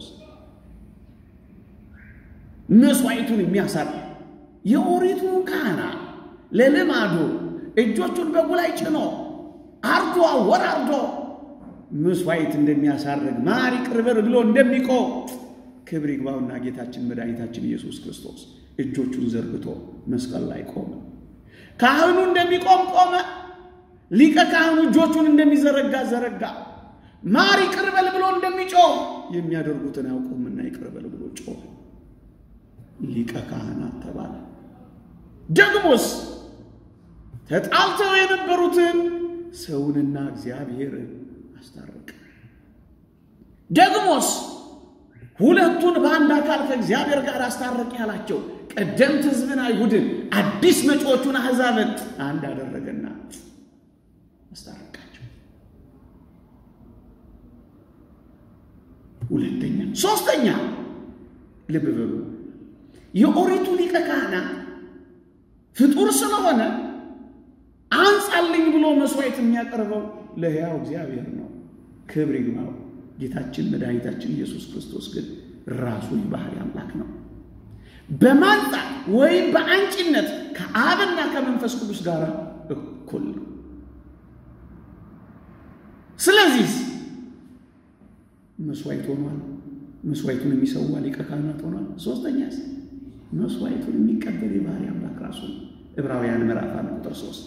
መስዋዕቱን የሚያሳርግ የኦሪቱ ካህናት ለልማዱ እጆቹን በጉ ላይ ጭኖ አርዶ አወራርዶ መስዋዕት እንደሚያሳርግ ማር ይቅር በል ብሎ እንደሚቆም ክብር ይግባውና ጌታችን መድኃኒታችን ኢየሱስ ክርስቶስ እጆቹን ዘርግቶ መስቀል ላይ ቆመ። ካህኑ እንደሚቆም ቆመ። ሊቀ ካህኑ እጆቹን እንደሚዘረጋ ዘረጋ። ማር ይቅር በል ብሎ እንደሚጮህ የሚያደርጉትን አያውቁምና ይቅር በል ብሎ ጮህ። ሊቀ ካህናት ተባለ። ደግሞስ ተጣልተው የነበሩትን ሰውንና እግዚአብሔርን አስታረቀ። ደግሞስ ሁለቱን በአንድ አካል ከእግዚአብሔር ጋር አስታረቅ ያላቸው ቀደምት ሕዝብን አይሁድን አዲስ መጪዎቹን አሕዛብን አንድ አደረገና አስታረቃቸው። ሁለተኛ ሶስተኛ፣ ልብ በሉ የኦሪቱ ሊቀ ካህናት ፍጡር ስለሆነ አንጻልኝ ብሎ መስዋዕት የሚያቀርበው ለሕያው እግዚአብሔር ነው። ክብር ይግባው። ጌታችን መድኃኒታችን ኢየሱስ ክርስቶስ ግን ራሱ የባህሪ አምላክ ነው። በማንጻት ወይም በአንጭነት ከአብና ከመንፈስ ቅዱስ ጋር እኩል ነው። ስለዚህ መስዋዕት ሆኗል። መስዋዕቱን የሚሰዋ ሊቀ ካህናት ሆኗል። ሶስተኛ መስዋዕቱን የሚቀበል የባህሪ አምላክ ራሱ ነው። ዕብራውያን ምዕራፍ አንድ ቁጥር ሶስት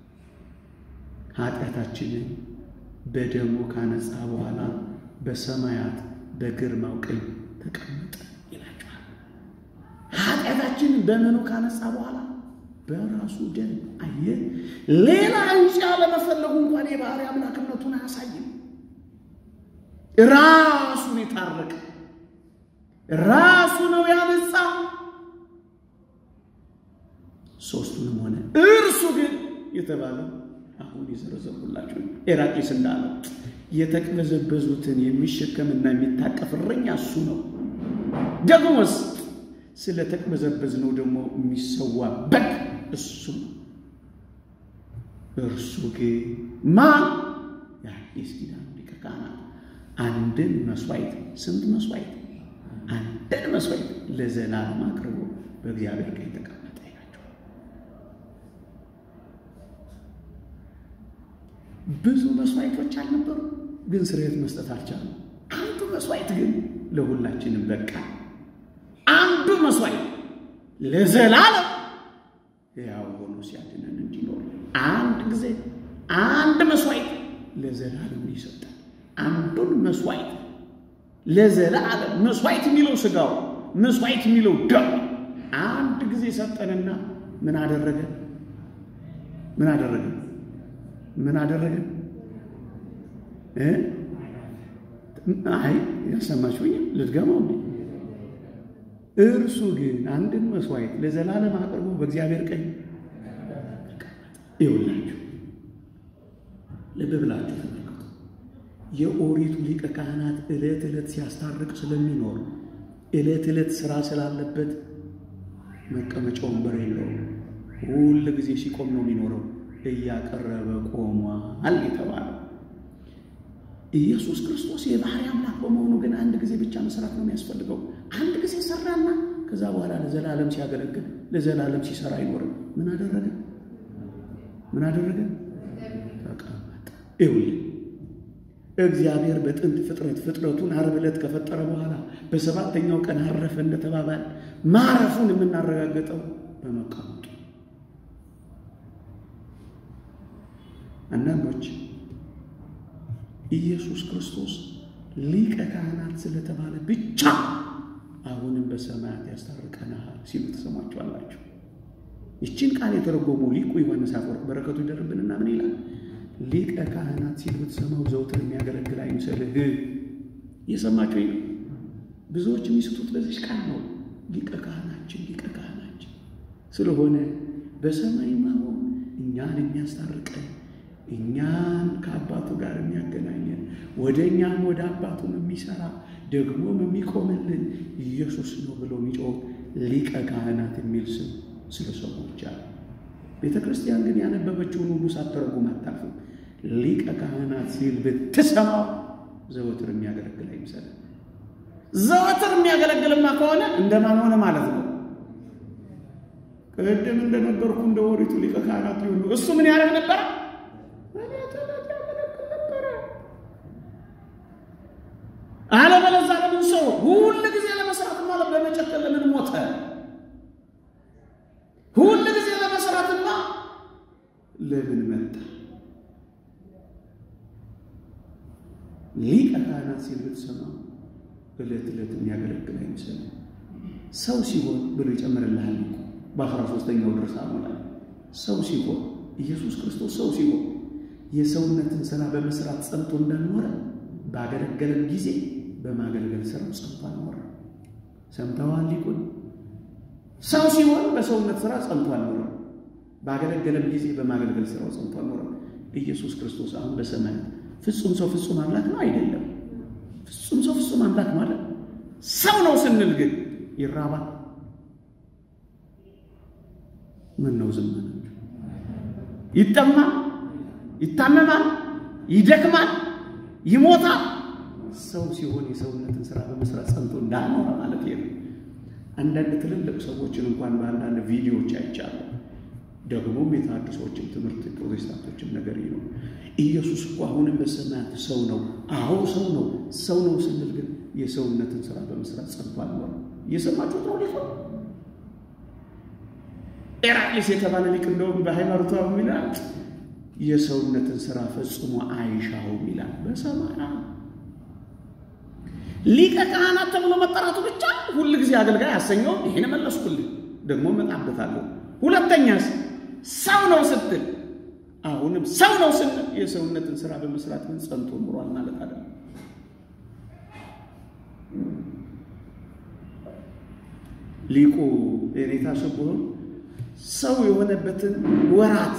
ኃጢአታችንን በደሙ ካነጻ በኋላ በሰማያት በግርማው ቀኝ ተቀመጠ ይላቸዋል። ኃጢአታችንን በምኑ ካነጻ በኋላ በራሱ ደም አየ። ሌላ አንጫ ለመፈለጉ እንኳን የባህሪ አምላክነቱን አያሳይም። ራሱን የታረቀ ራሱ ነው ያነጻ። ሶስቱንም ሆነ እርሱ ግን የተባለው አሁን የዘረዘርኩላችሁ ኤራቅሊስ እንዳለው የተቅበዘበዙትን የሚሸከምና የሚታቀፍ እረኛ እሱ ነው። ደግሞስ ስለ ተቅበዘበዝነው ደግሞ የሚሰዋ በግ እሱ ነው። እርሱ ግን ማን? የአዲስ ኪዳን ሊቀ ካህናት አንድን መስዋዕት ስንት መስዋዕት? አንድን መስዋዕት ለዘላለም አቅርቦ በእግዚአብሔር ቀኝ ተቀመጠ ይላቸዋል። ብዙ መስዋዕቶች አልነበሩ፣ ግን ስርየት መስጠት አልቻሉም። አንዱ መስዋዕት ግን ለሁላችንም በቃ። አንዱ መስዋዕት ለዘላለም ያው ሆኖ ሲያድነን እንዲኖር አንድ ጊዜ አንድ መስዋዕት ለዘላለም ይሰጣል። አንዱን መስዋዕት ለዘላለም መስዋዕት የሚለው ስጋው መስዋዕት የሚለው ደም አንድ ጊዜ ሰጠንና ምን አደረገ? ምን አደረገ? ምን አደረገ? አይ ያሰማችሁኝ ልድገመው እንዴ? እርሱ ግን አንድን መስዋዕት ለዘላለም አቅርቦ በእግዚአብሔር ቀኝ ይውላችሁ። ልብ ብላችሁ ተመልከቱ። የኦሪቱ ሊቀ ካህናት ዕለት ዕለት ሲያስታርቅ ስለሚኖር ዕለት ዕለት ስራ ስላለበት መቀመጫ ወንበር የለውም። ሁል ጊዜ ሲቆም ነው የሚኖረው። እያቀረበ ቆሟል የተባለው ኢየሱስ ክርስቶስ የባህሪ አምላክ በመሆኑ ግን አንድ ጊዜ ብቻ መስራት ነው የሚያስፈልገው። አንድ ጊዜ ሰራና ከዛ በኋላ ለዘላለም ሲያገለግል ለዘላለም ሲሰራ አይኖርም። ምን አደረገ? ምን አደረገ? ተቀመጠ። ይኸውልህ እግዚአብሔር በጥንት ፍጥረት ፍጥረቱን ዓርብ ዕለት ከፈጠረ በኋላ በሰባተኛው ቀን አረፈ እንደተባባል ማረፉን የምናረጋግጠው በመቀመጡ አንዳንዶች ኢየሱስ ክርስቶስ ሊቀ ካህናት ስለተባለ ብቻ አሁንም በሰማያት ያስታርቀናል ሲሉ ተሰማችኋላችሁ። ይችን ቃል የተረጎሙ ሊቁ ዮሐንስ አፈወርቅ በረከቱ ይደርብንና ምን ይላል? ሊቀ ካህናት ሲል ብትሰማው ዘውትር የሚያገለግል አይምሰልህ። እየሰማችሁ ነው። ብዙዎች የሚስቱት በዚች ቃል ነው። ሊቀ ካህናችን ሊቀ ካህናችን ስለሆነ በሰማይም አሁን እኛን የሚያስታርቀን እኛን ከአባቱ ጋር የሚያገናኘን ወደ እኛም ወደ አባቱም የሚሰራ ደግሞም የሚቆምልን ኢየሱስ ነው ብሎ የሚጮህ ሊቀ ካህናት የሚል ስም ስለ ሰዎች አለ። ቤተ ክርስቲያን ግን ያነበበችውን ሁሉ ሳትተረጉም አታልፍም። ሊቀ ካህናት ሲል ብትሰማው ዘወትር የሚያገለግል አይምሰልም። ዘወትር የሚያገለግልማ ከሆነ እንደማን ሆነ ማለት ነው? ቅድም እንደነገርኩ እንደ ኦሪቱ ሊቀ ካህናት ሊሆኑ እሱ ምን ያደርግ ነበረ? አለበለዚያ ለምን ሰው ሁል ጊዜ ለመስራትማ በመጨከል ለምን ሞተ? ሁል ጊዜ ለመስራትማ ለምን መጣ? ሊቀ ካህናት ሲል ብትሰማው ዕለት ዕለት የሚያገለግል አይመስልም። ሰው ሲሆን ብሎ ይጨምርልሃል። በአስራ ሦስተኛው ድርሳኑ ላይ ሰው ሲሆን ኢየሱስ ክርስቶስ ሰው ሲሆን የሰውነትን ሥራ በመስራት ጸንቶ እንዳልኖረ ባገለገለም ጊዜ በማገልገል ሥራው ጸንቶ አልኖረ። ሰምተዋል? ሊቁን ሰው ሲሆን በሰውነት ሥራ ጸንቶ አልኖረ። ባገለገለም ጊዜ በማገልገል ሥራው ጸንቶ አልኖረ። ኢየሱስ ክርስቶስ አሁን በሰማያት ፍጹም ሰው ፍጹም አምላክ ነው አይደለም? ፍጹም ሰው ፍጹም አምላክ ማለት ሰው ነው ስንል ግን ይራባል። ምን ነው ዝም ናቸው? ይጠማል፣ ይታመማል፣ ይደክማል፣ ይሞታል። ሰው ሲሆን የሰውነትን ስራ በመስራት ጸንቶ እንዳልኖረ ማለት ነው። አንዳንድ ትልልቅ ሰዎችን እንኳን በአንዳንድ ቪዲዮዎች አይቻለሁ። ደግሞም የታድሶዎችም ትምህርት ፕሮቴስታንቶችም ነገር ነው። ኢየሱስ እኮ አሁንም በሰማያት ሰው ነው። አዎ ሰው ነው። ሰው ነው ስንል ግን የሰውነትን ስራ በመስራት ጸንቶ አልኖረ። እየሰማችሁት ነው ሊሆ ኤራቅሊስ የተባለ ሊቅ እንደውም በሃይማኖቷ ይላል የሰውነትን ስራ ፈጽሞ አይሻውም ይላል። በሰማና ሊቀ ካህናት ተብሎ መጠራቱ ብቻ ሁል ጊዜ አገልጋይ አሰኘውም። ይሄን መለስኩልህ፣ ደግሞ እመጣበታለሁ። ሁለተኛስ ሰው ነው ስትል አሁንም ሰው ነው ስንል የሰውነትን ስራ በመስራት ግን ጸንቶ ኑሯል ማለት አይደለም። ሊቁ የኔታ ስቡህን ሰው የሆነበትን ወራት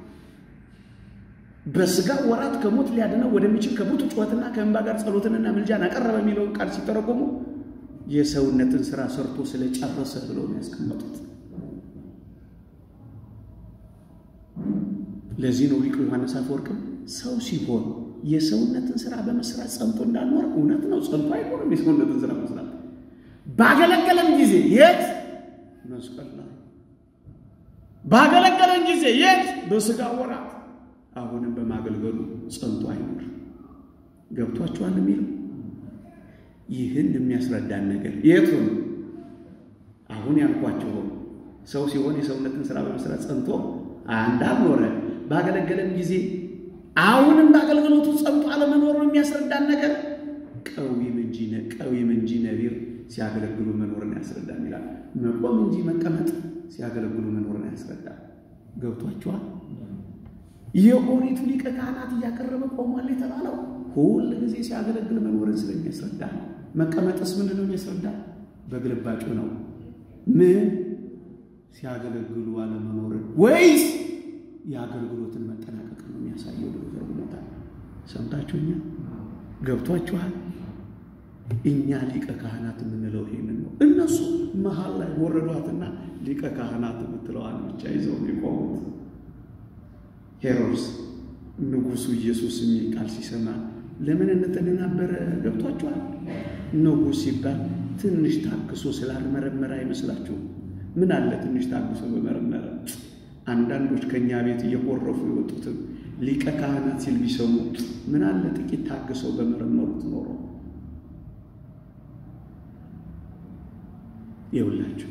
በስጋ ወራት ከሞት ሊያድነው ወደሚችል ከሞቱ ጩኸትና ከእንባ ጋር ጸሎትንና ምልጃን አቀረበ የሚለውን ቃል ሲተረጎሙ የሰውነትን ስራ ሰርቶ ስለጨረሰ ብለው ነው ያስቀመጡት። ለዚህ ነው ሊቁ ዮሐንስ አፈወርቅም ሰው ሲሆን የሰውነትን ስራ በመስራት ጸንቶ እንዳልኖር እውነት ነው። ጸንቶ አይኖርም የሰውነትን ስራ መስራት ባገለገለን ጊዜ የት መስቀል ላይ ባገለገለን ጊዜ የት በስጋ ወራት አሁንም በማገልገሉ ጸንቶ አይኖር። ገብቷችኋል የሚለው ይህን የሚያስረዳን ነገር የቱን አሁን ያልኳቸው ሰው ሲሆን የሰውነትን ስራ በመስራት ጸንቶ እንዳልኖረ ባገለገለን ጊዜ አሁንም በአገልግሎቱ ጸንቶ አለመኖር ነው የሚያስረዳን ነገር ቀዊም እንጂ ቀዊም እንጂ ነቢር ሲያገለግሉ መኖርን ያስረዳል ይላል። መቆም እንጂ መቀመጥ ሲያገለግሉ መኖርን ያስረዳል። ገብቷችኋል? የኦሪቱ ሊቀ ካህናት እያቀረበ ቆሟል የተባለው ሁል ጊዜ ሲያገለግል መኖርን ስለሚያስረዳ ነው። መቀመጥስ ምንድን ነው የሚያስረዳ? በግልባጩ ነው። ምን ሲያገለግሉ አለመኖርን ወይስ የአገልግሎትን መጠናቀቅ ነው የሚያሳየው ብሎ ተርጉሞታል። ሰምታችሁኛል? ገብቷችኋል? እኛ ሊቀ ካህናት የምንለው ይህንን ነው። እነሱ መሀል ላይ ወረዷትና ሊቀ ካህናት የምትለዋን ብቻ ይዘው የቆሙት። ሄሮድስ ንጉሡ ኢየሱስ የሚል ቃል ሲሰማ ለምን እንደተደናበረ ገብቷችኋል? ንጉሥ ሲባል ትንሽ ታግሶ ስላልመረመረ አይመስላችሁም? ምን አለ ትንሽ ታግሶ በመረመረ። አንዳንዶች ከእኛ ቤት እየቆረፉ የወጡትም ሊቀ ካህናት ሲል ቢሰሙ ምን አለ ጥቂት ታግሰው በመረመሩት ኖሮ ይውላችሁ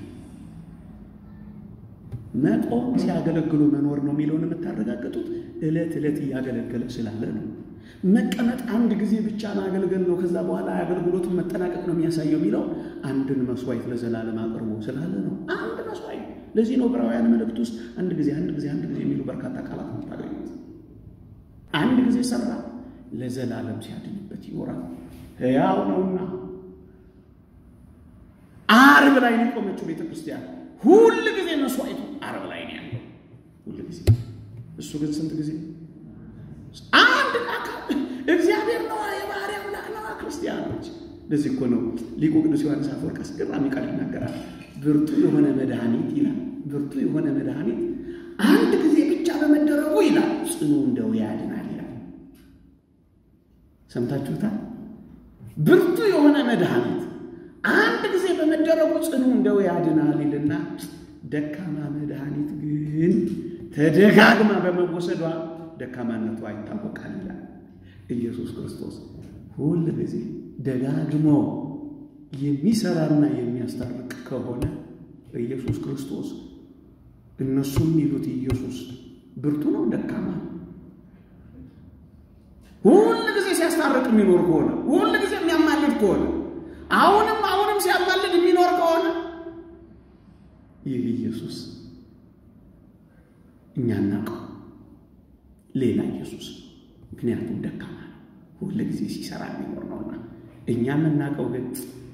መቆም ሲያገለግሉ መኖር ነው የሚለውን የምታረጋግጡት ዕለት ዕለት እያገለገለ ስላለ ነው። መቀመጥ አንድ ጊዜ ብቻ ማገልገል ነው፣ ከዛ በኋላ የአገልግሎቱን መጠናቀቅ ነው የሚያሳየው የሚለው አንድን መስዋዕት ለዘላለም አቅርቦ ስላለ ነው። አንድ መስዋዕት። ለዚህ ነው ዕብራውያን መልእክት ውስጥ አንድ ጊዜ አንድ ጊዜ አንድ ጊዜ የሚሉ በርካታ ቃላት ነው የምታገኙት። አንድ ጊዜ ሰራ፣ ለዘላለም ሲያድንበት ይኖራል። ሕያው ነውና ዓርብ ላይ ነው የቆመችው ቤተ ክርስቲያን። ሁል ጊዜ መስዋዕቱ ዓርብ ላይ ነው ያለው፣ ሁል ጊዜ። እሱ ግን ስንት ጊዜ? አንድ አካል እግዚአብሔር ነዋ፣ የባህሪ አምላክ ነዋ። ክርስቲያኖች ለዚህ እኮ ነው ሊቁ ቅዱስ ዮሐንስ አፈወርቅ አስገራሚ ቃል ይናገራል። ብርቱ የሆነ መድኃኒት ይላል፣ ብርቱ የሆነ መድኃኒት አንድ ጊዜ ብቻ በመደረጉ ይላል ጽኑ ደዌ ያድናል ይላል። ሰምታችሁታል? ብርቱ የሆነ መድኃኒት አንድ ጊዜ በመደረጉ ጽኑ እንደው ያድናል ይልና ደካማ መድኃኒት ግን ተደጋግማ በመወሰዷ ደካማነቷ ይታወቃል ይላል። ኢየሱስ ክርስቶስ ሁል ጊዜ ደጋግሞ የሚሰራና የሚያስታርቅ ከሆነ ኢየሱስ ክርስቶስ እነሱ የሚሉት ኢየሱስ ብርቱ ነው ደካማ ሁል ጊዜ ሲያስታርቅ የሚኖር ከሆነ ሁል ጊዜ የሚያማልድ ከሆነ አሁንም አሁንም ሲያማልድ የሚኖር ከሆነ ይህ ኢየሱስ እኛ እናውቀው ሌላ ኢየሱስ ምክንያቱም ደካማ ነው፣ ሁል ጊዜ ሲሰራ የሚኖር ነውና። እኛ የምናውቀው ግን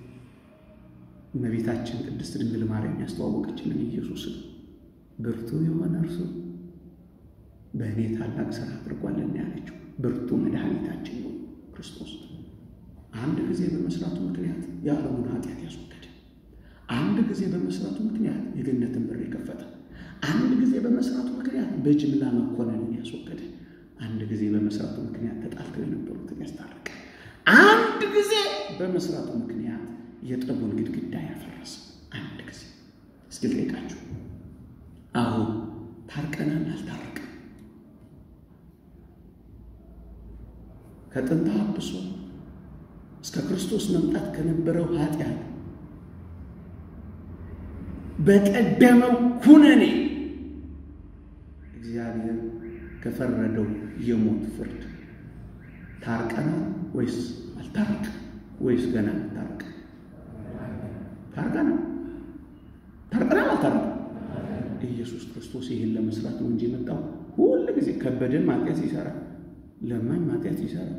እመቤታችን ቅድስት ድንግል ማርያም ያስተዋወቀችንን ኢየሱስን ብርቱ የሆነ እርሱ በእኔ ታላቅ ስራ አድርጓልና ያለችው ብርቱ መድኃኒታችን ነው ክርስቶስ አንድ ጊዜ በመስራቱ ምክንያት የዓለሙን ኃጢአት ያስወገደ፣ አንድ ጊዜ በመስራቱ ምክንያት የገነትን በር የከፈተ፣ አንድ ጊዜ በመስራቱ ምክንያት በጅምላ መኮነንን ያስወገደ፣ አንድ ጊዜ በመስራቱ ምክንያት ተጣልተው የነበሩትን ያስታረቀ፣ አንድ ጊዜ በመስራቱ ምክንያት የጠቡን ግድግዳ ያፈረሰ። አንድ ጊዜ እስኪ ልጠይቃችሁ፣ አሁን ታርቀናል? አልታረቅም? ከጥንተ አብሶ እስከ ክርስቶስ መምጣት ከነበረው ኃጢአት በቀደመው ኩነኔ እግዚአብሔር ከፈረደው የሞት ፍርድ ታርቀናል ወይስ አልታረቅ? ወይስ ገና ታርቅ? ታርቀናል። ታርቀናል። አልታረቅ? ኢየሱስ ክርስቶስ ይህን ለመስራት ነው እንጂ የመጣው ሁል ጊዜ ከበደን ማጥያት ይሰራል፣ ለማኝ ማጥያት ይሰራል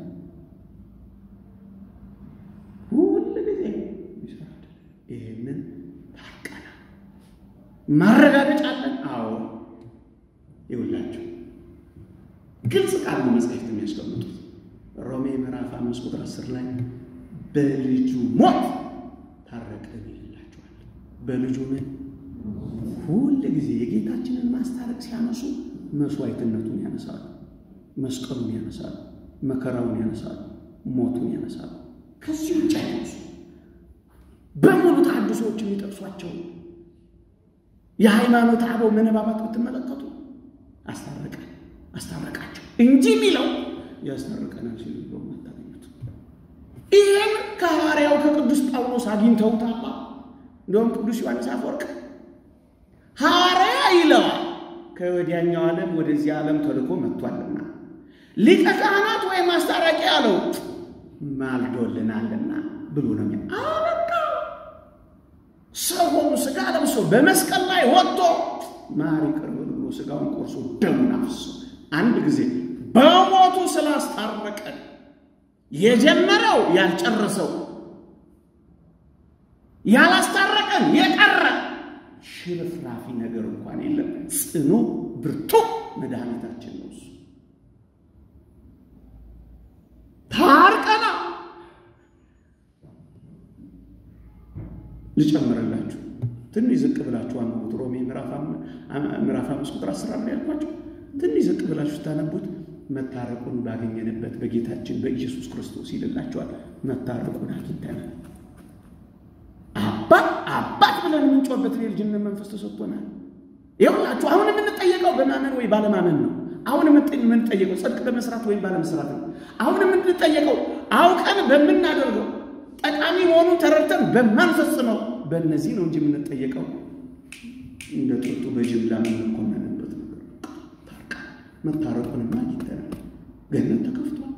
ሁል ጊዜ ይሰራል። ይህንን ታርቀናል። ማረጋገጫ አለን። አዎ ይውላችሁ ግልጽ ቃል ነው መጽሐፍት የሚያስቀምጡት ሮሜ ምዕራፍ አምስት ቁጥር አስር ላይ በልጁ ሞት ታረቅን ይላቸዋል። በልጁ ምን ሁል ጊዜ የጌታችንን ማስታረቅ ሲያነሱ መስዋዕትነቱን ያነሳሉ፣ መስቀሉን ያነሳሉ፣ መከራውን ያነሳሉ፣ ሞቱን ያነሳሉ። ከዚህ ውጭ አይነሱ። በሙሉ ተሐድሶዎች የሚጠቅሷቸው የሃይማኖት አበው ምንባባት ብትመለከቱ አስታረቀን አስታረቃቸው እንጂ የሚለው ያስታርቀናል ሲሉ ብሎ ማታገኙት። ይህን ከሐዋርያው ከቅዱስ ጳውሎስ አግኝተውታላ። እንደውም ቅዱስ ዮሐንስ አፈወርቅ ሐዋርያ ይለዋል ከወዲያኛው ዓለም ወደዚህ ዓለም ተልኮ መጥቷልና፣ ሊቀ ካህናት ወይም ማስታረቂ አለው ማልዶልናልና ብሎ ነው ሚ አበቃ። ሰው ሆኖ ሥጋ ለብሶ በመስቀል ላይ ወጥቶ ማር ይቅር በሉ ብሎ ሥጋውን ቆርሶ ደሙን አፍሶ አንድ ጊዜ በሞቱ ስላስታረቀን የጀመረው ያልጨረሰው ያላስታረቀን የቀረ ሽርፍራፊ ነገር እንኳን የለም። ጽኑ ብርቱ መድኃኒታችን ነው እሱ። ታርቀና ልጨምርላችሁ ትንሽ ዝቅ ብላችሁ አንብቡት። ሮሜ ምዕራፍ አምስት ቁጥር አስር ላይ ያልኳቸው ትንሽ ዝቅ ብላችሁ ስታነቡት መታረቁን ባገኘንበት በጌታችን በኢየሱስ ክርስቶስ ይልላቸዋል። መታረቁን አግኝተናል። አባት አባት ብለን የምንጮህበት የልጅነት መንፈስ ተሰጥቶናል። ይኸውላችሁ አሁን የምንጠየቀው በማመን ወይ ባለማመን ነው። አሁን የምንጠየቀው ጽድቅ በመስራት ወይም ባለመስራት ነው። አሁን የምንጠየቀው አውቀን በምናደርገው ጠቃሚ መሆኑን ተረድተን በማንፈጽመው በእነዚህ ነው እንጂ የምንጠየቀው እንደ ጥጡ በጅምላ የምንኮነንበት ነገር ታርቃ መታረቁንማ አግኝተናል። ገነት ተከፍቷል።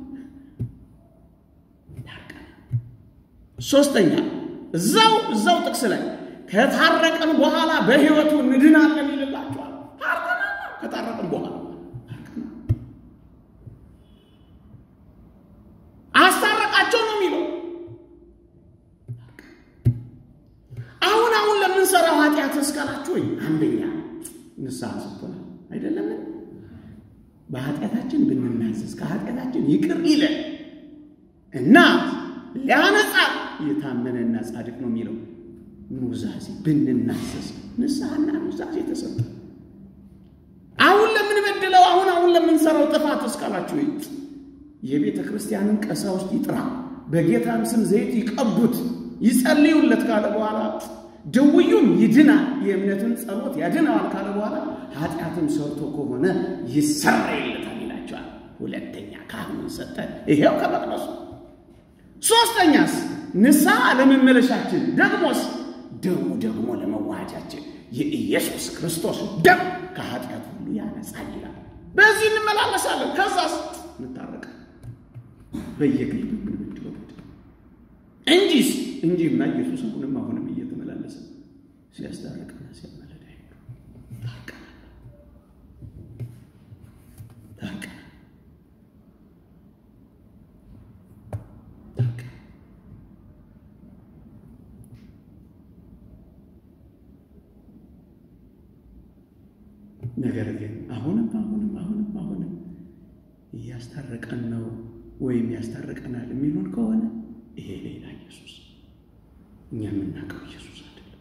ታርቃ ሶስተኛ እዛው እዛው ጥቅስ ላይ ከታረቀን በኋላ በሕይወቱ እንድናለን ይልላቸዋል። ታርቀናል። ከታረቀን በኋላ አስታረቃቸው ነው የሚለው። አሁን አሁን ለምንሰራው ኃጢአት እስካላችሁ ወይ አንደኛ ንስሐ ሰጥቶናል አይደለም። በኃጢአታችን ብንናዘዝ ከኃጢአታችን ይቅር ይለን እና ሊያነጻ የታመነና ጻድቅ ነው የሚለው ኑዛዜ ብንናዘዝ ንስሐና ኑዛዜ ተሰጠ። አሁን ለምንበድለው አሁን አሁን ለምንሰራው ጥፋት እስካላችሁ የቤተ ክርስቲያንን ቀሳውስት ይጥራ፣ በጌታም ስም ዘይት ይቀቡት፣ ይጸልዩለት ካለ በኋላ ድውዩም ይድናል፣ የእምነትን ጸሎት ያድነዋል ካለ በኋላ ኃጢአትም ሰርቶ ከሆነ ይሰረይለታል ይላቸዋል። ሁለተኛ ካህኑን ሰጠ፣ ይሄው ከመቅደሱ ሶስተኛስ ንስሐ ለመመለሻችን፣ ደግሞስ ደሙ ደግሞ ለመዋጃችን የኢየሱስ ክርስቶስ ደም ከኃጢአት ሁሉ ያነጻል ይላል። በዚህ እንመላለሳለን። ከዛስ እንታረቃለን በየግል ብንበድለው እንጂስ እንጂማ ኢየሱስ አሁንም አሁንም እየተመላለሰ ሲያስታርቅና ሲያመለዳ ታርቀናል ታርቀናል ነገር ግን አሁንም አሁንም አሁንም አሁንም እያስታረቀን ነው ወይም ያስታርቀናል የሚሉን ከሆነ ይሄ ሌላ ኢየሱስ፣ እኛ የምናውቀው ኢየሱስ አይደለም።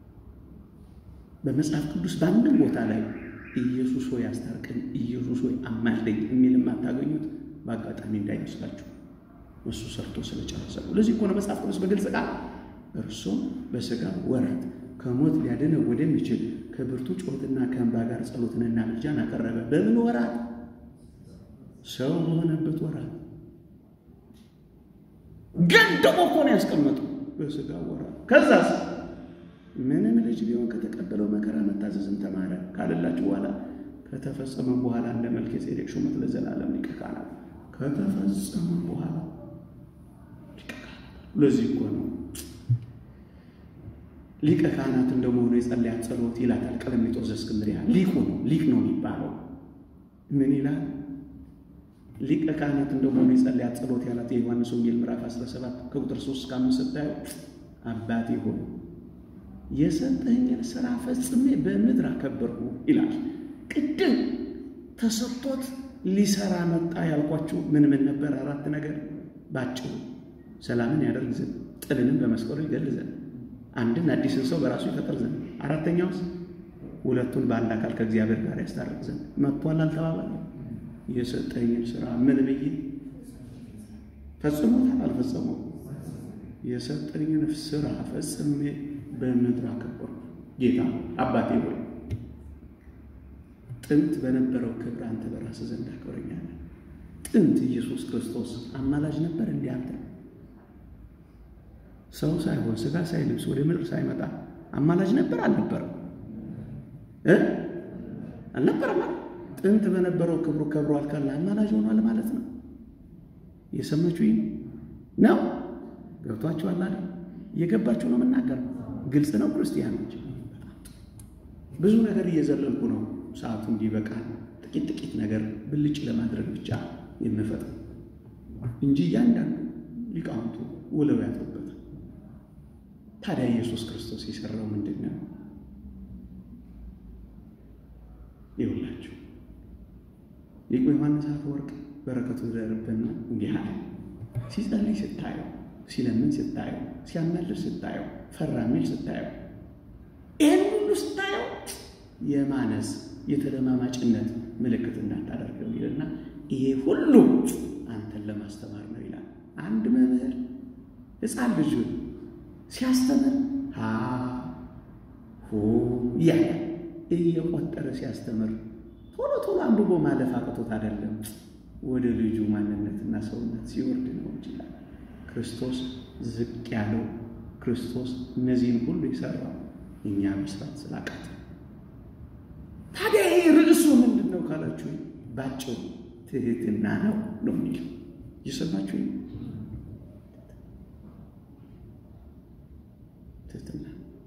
በመጽሐፍ ቅዱስ በአንድም ቦታ ላይ ኢየሱስ ሆይ አስታርቀኝ፣ ኢየሱስ ሆይ አማልደኝ የሚል የማታገኙት በአጋጣሚ እንዳይመስላችሁ እሱ ሰርቶ ስለጨረሰ ነው። ለዚህ እኮ ነው መጽሐፍ ቅዱስ በግልጽ ቃል እርሱም በሥጋ ወራት ከሞት ሊያድነው ወደሚችል ከብርቱ ጩኸትና ከእንባ ጋር ጸሎትንና ምልጃን አቀረበ። በምን ወራት? ሰው በሆነበት ወራት ገድቦ እኮ ነው ያስቀመጡ በሥጋ ወራት። ከዛስ ምንም ልጅ ቢሆን ከተቀበለው መከራ መታዘዝን ተማረ ካለላችሁ በኋላ ከተፈጸመ በኋላ እንደ መልከ ጼዴቅ ሹመት ለዘላለም ሊቀ ካህናት ከተፈጸመ በኋላ ሊቀ ካህናት። ለዚህ እኮ ነው ሊቀ ካህናት እንደመሆኑ የጸለያት ጸሎት ይላታል ቀለሚጦስ ዘእስክንድርያ። ሊቁ ነው ሊቅ ነው የሚባለው። ምን ይላል? ሊቀ ካህናት እንደመሆኑ የጸለያት ጸሎት ያላት የዮሐንስ ወንጌል ምዕራፍ 17 ከቁጥር 3 እስከ 5 ስታዩ አባቴ ሆይ የሰጠኝን ስራ ፈጽሜ በምድር አከበርኩ ይላል። ቅድም ተሰጥቶት ሊሰራ መጣ ያልኳችሁ ምን ምን ነበር? አራት ነገር ባጭሩ ሰላምን ያደርግ ዘንድ ጥልንም በመስቀሉ ይገል ዘንድ አንድን አዲስን ሰው በራሱ ይፈጥር ዘንድ አራተኛውስ ሁለቱን በአንድ አካል ከእግዚአብሔር ጋር ያስታርቅ ዘንድ መጥቷል። አልተባባለ የሰጠኝን ስራ ምን ብዬ ፈጽሞታል? አልፈጸመው የሰጠኝን ስራ ፈጽሜ በምድር አከበርኩ። ጌታ አባቴ ሆይ ጥንት በነበረው ክብር አንተ በራስህ ዘንድ አክብረኛለህ። ጥንት ኢየሱስ ክርስቶስ አማላጅ ነበር። እንዲህ አንተ ሰው ሳይሆን ስጋ ሳይልብስ ወደ ምድር ሳይመጣ አማላጅ ነበር አልነበረም? እ አልነበረም። ጥንት በነበረው ክብሩ ከብሯል ካለ አማላጅ ሆኗል ማለት ነው። እየሰማችሁ ነው? ገብቷችኋል አይደል? እየገባችሁ ነው የምናገረው። ግልጽ ነው ክርስቲያኖች። ብዙ ነገር እየዘለልኩ ነው ሰዓቱ እንዲበቃል ጥቂት ጥቂት ነገር ብልጭ ለማድረግ ብቻ የምፈጥረው እንጂ እያንዳንዱ ሊቃውንቱ ውለው ያሉበት። ታዲያ ኢየሱስ ክርስቶስ የሰራው ምንድን ነው? ይውላችሁ ሊቁ ዮሐንስ አፈወርቅ በረከቱ ይደርብንና እንዲህ አለ። ሲጸልይ ስታየው፣ ሲለምን ስታየው፣ ሲያመልር ስታየው፣ ፈራ ሚል ስታየው፣ ይህን ሁሉ ስታየው የማነስ የተለማማጭነት ምልክት እንዳታደርገው ይልና ይሄ ሁሉ አንተን ለማስተማር ነው ይላል። አንድ መምህር ሕፃን ልጁን ሲያስተምር ሀ ሁ እያለ እየቆጠረ ሲያስተምር ቶሎ ቶሎ አንብቦ ማለፍ አቅቶት አይደለም፣ ወደ ልጁ ማንነትና ሰውነት ሲወርድ ነው ይችላል። ክርስቶስ ዝቅ ያለው ክርስቶስ እነዚህን ሁሉ የሰራው እኛ መስራት ስላቃተ ታዲያ ይሄ ርዕሱ ምንድን ነው ካላችሁ፣ ባጭሩ ትህትና ነው ነው የሚለው እየሰማችሁ ትህትና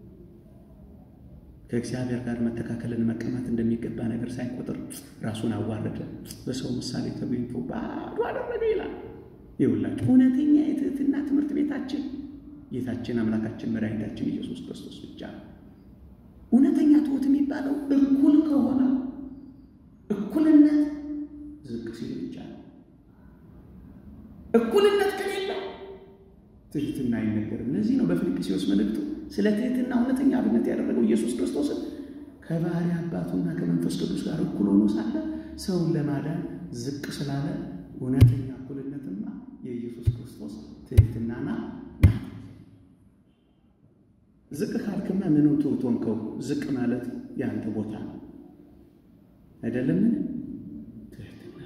ከእግዚአብሔር ጋር መተካከልን መቀማት እንደሚገባ ነገር ሳይቆጥር ራሱን አዋረደ፣ በሰው ምሳሌ ተገኝቶ ባዶ አደረገ ይላል። ይውላችሁ እውነተኛ የትህትና ትምህርት ቤታችን ጌታችን አምላካችን መድኃኒታችን ኢየሱስ ክርስቶስ ብቻ ነው። እውነተኛ ትሑት የሚባለው እኩል ከሆነ እኩልነት ዝቅ ሲል ብቻ ነው። እኩልነት ከሌለ ትህትና አይነገርም። ለዚህ ነው በፊልጵስዩስ መልእክቱ ስለ ትህትና እውነተኛ አብነት ያደረገው ኢየሱስ ክርስቶስን ከባሕርይ አባቱና ከመንፈስ ቅዱስ ጋር እኩል ሆኖ ሳለ ሰውን ለማዳን ዝቅ ስላለ እውነተኛ እኩልነትማ የኢየሱስ ክርስቶስ ትህትናና ናት። ዝቅ ካልክማ ምኑ ትሑት ሆንከው? ዝቅ ማለት የአንተ ቦታ ነው አይደለምን? ትህትና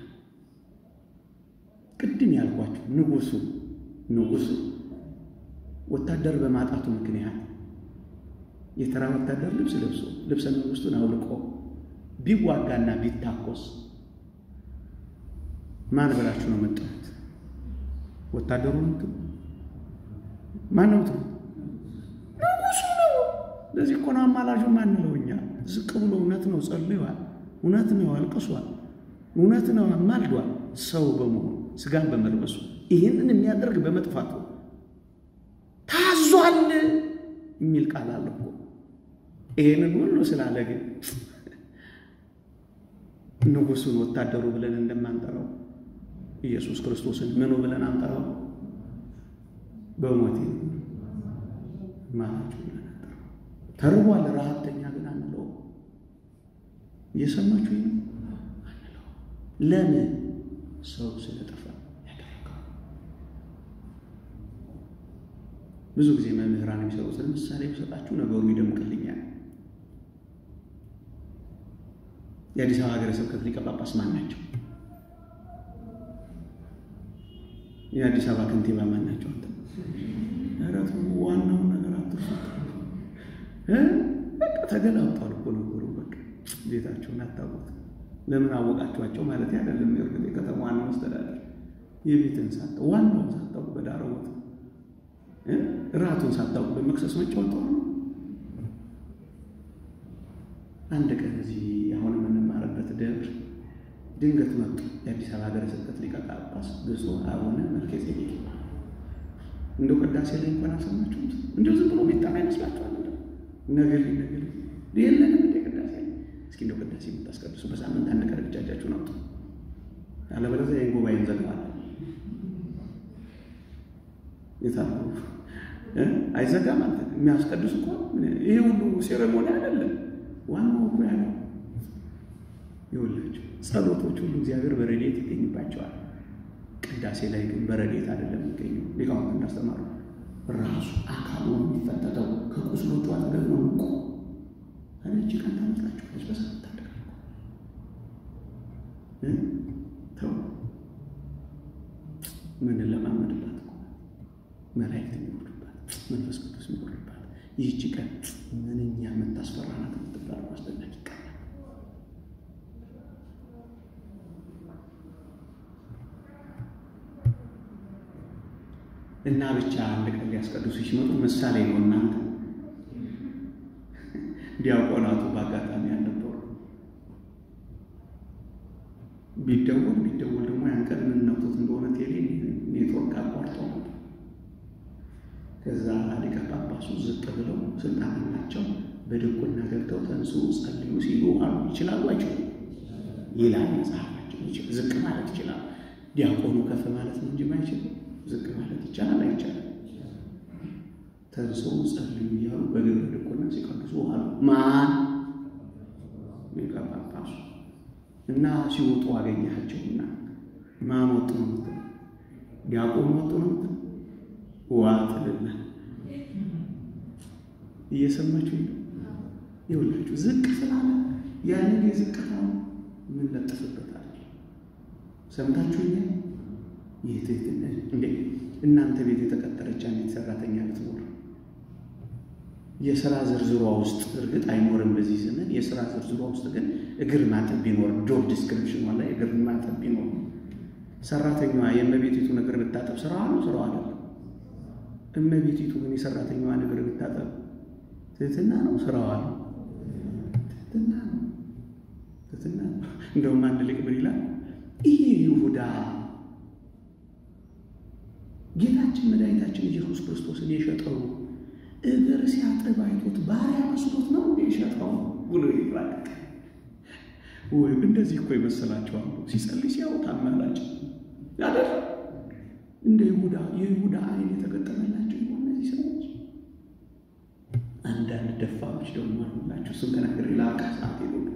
ቅድም ያልኳችሁ ንጉሱ ንጉሱ ወታደር በማጣቱ ምክንያት የተራ ወታደር ልብስ ለብሶ ልብሰ መንግስቱን አውልቆ ቢዋጋና ቢታኮስ ማን ብላችሁ ነው መጣት? ወታደሩ ነው? ማን ነው? ንጉሱ ነው። ለዚህ እኮ ነው አማላጁ ማንለው እኛ ዝቅ ብሎ እውነት ነው ጸልዩዋል፣ እውነት ነው አልቅሷል፣ እውነት ነው አማልዷል። ሰው በመሆኑ ስጋን በመልበሱ ይህንን የሚያደርግ በመጥፋቱ ታዟል የሚል ቃል አለ እኮ። ይህንን ሁሉ ስላለ ግን ንጉሱን ወታደሩ ብለን እንደማንጠራው ኢየሱስ ክርስቶስን ምኑ ብለን አንጠራው? በሞቴ ማናቸው ብለን አንጠራው። ተርቧል፣ ረሀብተኛ ግን አንለው። እየሰማችሁ ነው አንለው። ለምን? ሰው ስለጠፋ ያደረገው። ብዙ ጊዜ መምህራን የሚሰሩትን ምሳሌ ብሰጣችሁ ነገሩ ይደምቅልኛል። የአዲስ አበባ ሀገረ ስብከት ሊቀ ጳጳስ ማን ናቸው? የአዲስ አበባ ከንቲባ ማን ናቸው? ኧረ ተው፣ ዋናውን ነገር አትርሱት። በቃ ተገላብጧል እኮ ነገሩ። በቃ ቤታቸውን አታውቁት። ለምን አወቃችኋቸው ማለት አይደለም። የእርግጥ የከተማ ዋናው መስተዳደር የቤትን ሳታውቁ ዋናውን ሳታውቁ በዳረቦት ራቱን ሳታውቁ በመክሰስ መጫወት ነው። አንድ ቀን እዚህ አሁን የምንማርበት ደብር ድንገት መጡ። የአዲስ አበባ ሀገረ ስብከት ሊቀ ጳጳስ ብፁዕ አቡነ መልከ ጼዴቅ። እንደው ቅዳሴ ላይ እንኳን አልሰማችሁም? እንደው ዝም ብሎ የሚጠራ ይመስላችኋል? ነገሌ ነገሌ የለንም እንደ ቅዳሴ እስኪ እንደው ቅዳሴ የምታስቀድሱ በሳምንት አንድ ቀን ብቻ እጃችሁን አውጡ፣ አለበለዚያ ይህን ጉባኤ እንዘጋዋለን። የታሉ አይዘጋም። አንተ የሚያስቀድሱ እኮ ይሄ ሁሉ ሴሬሞኒ አይደለም። ዋናው እኮ ያለው ይኸውላችሁ ጸሎቶች ሁሉ እግዚአብሔር በረድኤት ይገኝባቸዋል። ቅዳሴ ላይ ግን በረድኤት አይደለም የሚገኘው። ሊቃውንት እንዳስተማሩ ራሱ አካሉ ነው የሚፈተተው። ከቁስሎቹ አጠገብ ነው እኮ እቺ ቀን ታመጣችኋለች። በሰዓት ታደርጋል ተው ምን ለማመድባት እኮ መላእክት የሚወርዱባት መንፈስ ቅዱስ የሚወርድባት ይህቺ ቀን ምንኛ የምታስፈራ ናት የምትባለው አስደናቂ ቀን እና ብቻ አንድ ቀን ሊያስቀድሱ ሲመጡ ምሳሌ ነው። እናንተ ዲያቆናቱ በአጋጣሚ አልነበሩ። ቢደወል ቢደወል ደግሞ ያን ቀን የምንነውቶት እንደሆነ ቴሌ ኔትወርክ አቋርጦ ነበር። ከዛ ሊቀ ጳጳሱ ዝቅ ብለው ስልጣን ናቸው በድቁና ገብተው ተንሱ ጸልዩ ሲሉ አሉ። ይችላሉ አይችሉም? ይላል መጽሐፋቸው። ዝቅ ማለት ይችላል። ዲያቆኑ ከፍ ማለት ነው እንጂ ማይችል ዝቅ ማለት ይቻላል አይቻልም? ተንሶ ጸልዩ እያሉ በግብረ ድቁና ሲቀድሱ አሉ። ማን ሊቀ ጳጳሱ እና ሲወጡ አገኛቸውና ማን ወጡ ነው የምትለው? ዲያቆኑ ወጡ ነው የምትለው? ዋጥልና እየሰማችሁ ይኸውላችሁ፣ ዝቅ ስላለ ያንን የዝቅታ ምን ለጥፍበታል? ሰምታችሁ ኛ ይህትህትና እንዴ እናንተ ቤት የተቀጠረች አንዲት ሰራተኛ ልትኖር የስራ ዝርዝሯ ውስጥ እርግጥ አይኖርም በዚህ ዘመን። የስራ ዝርዝሯ ውስጥ ግን እግር ማጠብ ቢኖር ጆብ ዲስክሪፕሽኗ ላይ እግር ማጠብ ቢኖር ሰራተኛዋ የእመቤቲቱ እግር ብታጠብ ስራዋ ነው? ስራዋ አይደለም። እመቤቲቱ ግን የሰራተኛዋን እግር ብታጠብ ትህትና ነው? ስራዋ ነው? ትህትና ነው። ትህትና ነው። እንደውም አንድ ሊቅ ምን ይላል? ይህ ይሁዳ ጌታችን መድኃኒታችን ኢየሱስ ክርስቶስን የሸጠው እግር ሲያጥብ አይቶት ባሪያ መስሎት ነው እንደ የሸጠው ብሎ ይባል። ወይም እንደዚህ እኮ ይመስላቸዋል። ሲጸልይ ሲያወጣ አማላጭ ያደር እንደ ይሁዳ የይሁዳ አይን የተገጠመላቸው ይሆን እነዚህ ሰዎች? አንዳንድ ደፋሮች ደግሞ አሉላቸው። እሱም ተናገር ላቃ ሰዓት የለብኝ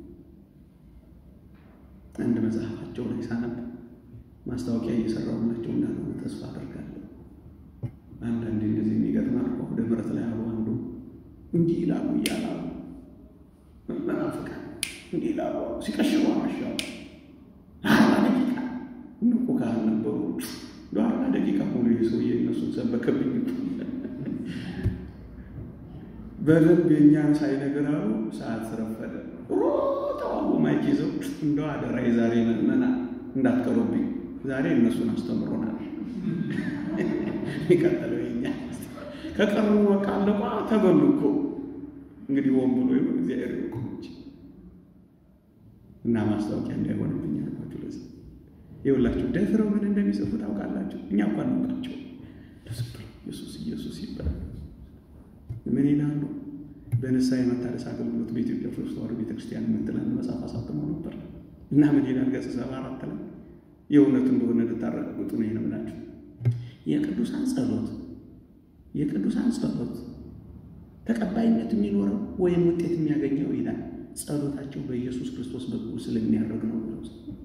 አንድ መጽሐፋቸው ላይ ሳነብ ማስታወቂያ እየሰራሁላቸው እንዳልሆነ ተስፋ አደርጋለሁ። አንዳንድ እንደዚህ የሚገጥማል ወደ ምረት ላይ አሉ አንዱ እንዲህ ይላሉ እያላሉ መናፍቃን እንዲህ ይላሉ ሲቀሽሩ አመሻው አርባ ደቂቃ ንቁ ካህን ነበሩ። እንደ አርባ ደቂቃ ሙሉ የሰውዬ እነሱን ሰበከብኝ። በደንብ የእኛን ሳይነገራሉ ሰዓት ስረፈደ ሮጠዋሉ ማይክ ይዘው እንደው አደራ የዛሬ መመና እንዳትቀሩብኝ ዛሬ እነሱን አስተምሮናል። የቀጠለው የኛ ከቀሩ በቃ አለቋ ተበሉ እኮ እንግዲህ ወን ብሎ ይሆን እግዚአብሔር ይቆም እንጂ እና ማስታወቂያ እንዳይሆንብኝ አልኳችሁ። ለዚህ ይኸውላችሁ ደፍረው ምን እንደሚጽፉ ታውቃላችሁ? እኛ እኳ እናውቃቸው። ኢየሱስ ኢየሱስ ይባላል። ምን ይላሉ? በንስሐ የመታደስ አገልግሎት በኢትዮጵያ ኦርቶዶክስ ተዋሕዶ ቤተክርስቲያን የምትል አንድ መጽሐፍ አሳትመው ነበር እና ምን ይላል? ገጽ ሰባ አራት ላይ የእውነት እንደሆነ ልታረጋግጡ ነው የነምላችሁ የቅዱሳን ጸሎት የቅዱሳን ጸሎት ተቀባይነት የሚኖረው ወይም ውጤት የሚያገኘው ይላል ጸሎታቸው በኢየሱስ ክርስቶስ በኩል ስለሚያደርግ ነው ብለው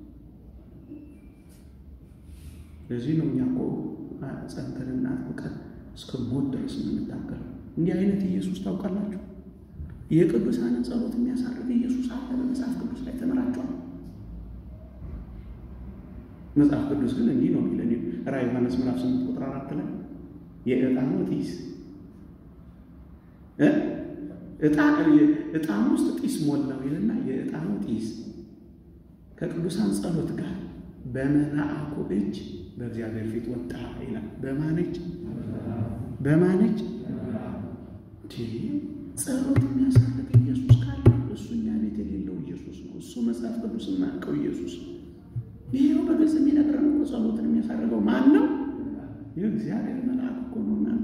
ለዚህ ነው እኛ እኮ ጸንተንና አጥብቀን እስከ ሞት ድረስ የምንታገለው። እንዲህ አይነት ኢየሱስ ታውቃላችሁ። የቅዱሳንን ጸሎት የሚያሳርግ ኢየሱስ አለ በመጽሐፍ ቅዱስ ላይ ተምራችኋል። መጽሐፍ ቅዱስ ግን እንዲህ ነው የሚለን ራዕየ ዮሐንስ ምዕራፍ ስምንት ቁጥር አራት ላይ የዕጣኑ ጢስ ዕጣን ውስጥ ጢስ ሞላው ይልና የዕጣኑ ጢስ ከቅዱሳን ጸሎት ጋር በመልአኩ እጅ በእግዚአብሔር ፊት ወጣ ይላል። በማን እጅ? በማን እጅ? ጸሎት የሚያሳርግ ኢየሱስ ካለ እሱ እኛ ቤት የሌለው ኢየሱስ ነው። እሱ መጽሐፍ ቅዱስ የማያውቀው ኢየሱስ ነው። ይሄው በግልጽ የሚነግረን እኮ ጸሎትን የሚያሳርገው ማን ነው? የእግዚአብሔር መልአክ እኮ ነው። እናንተ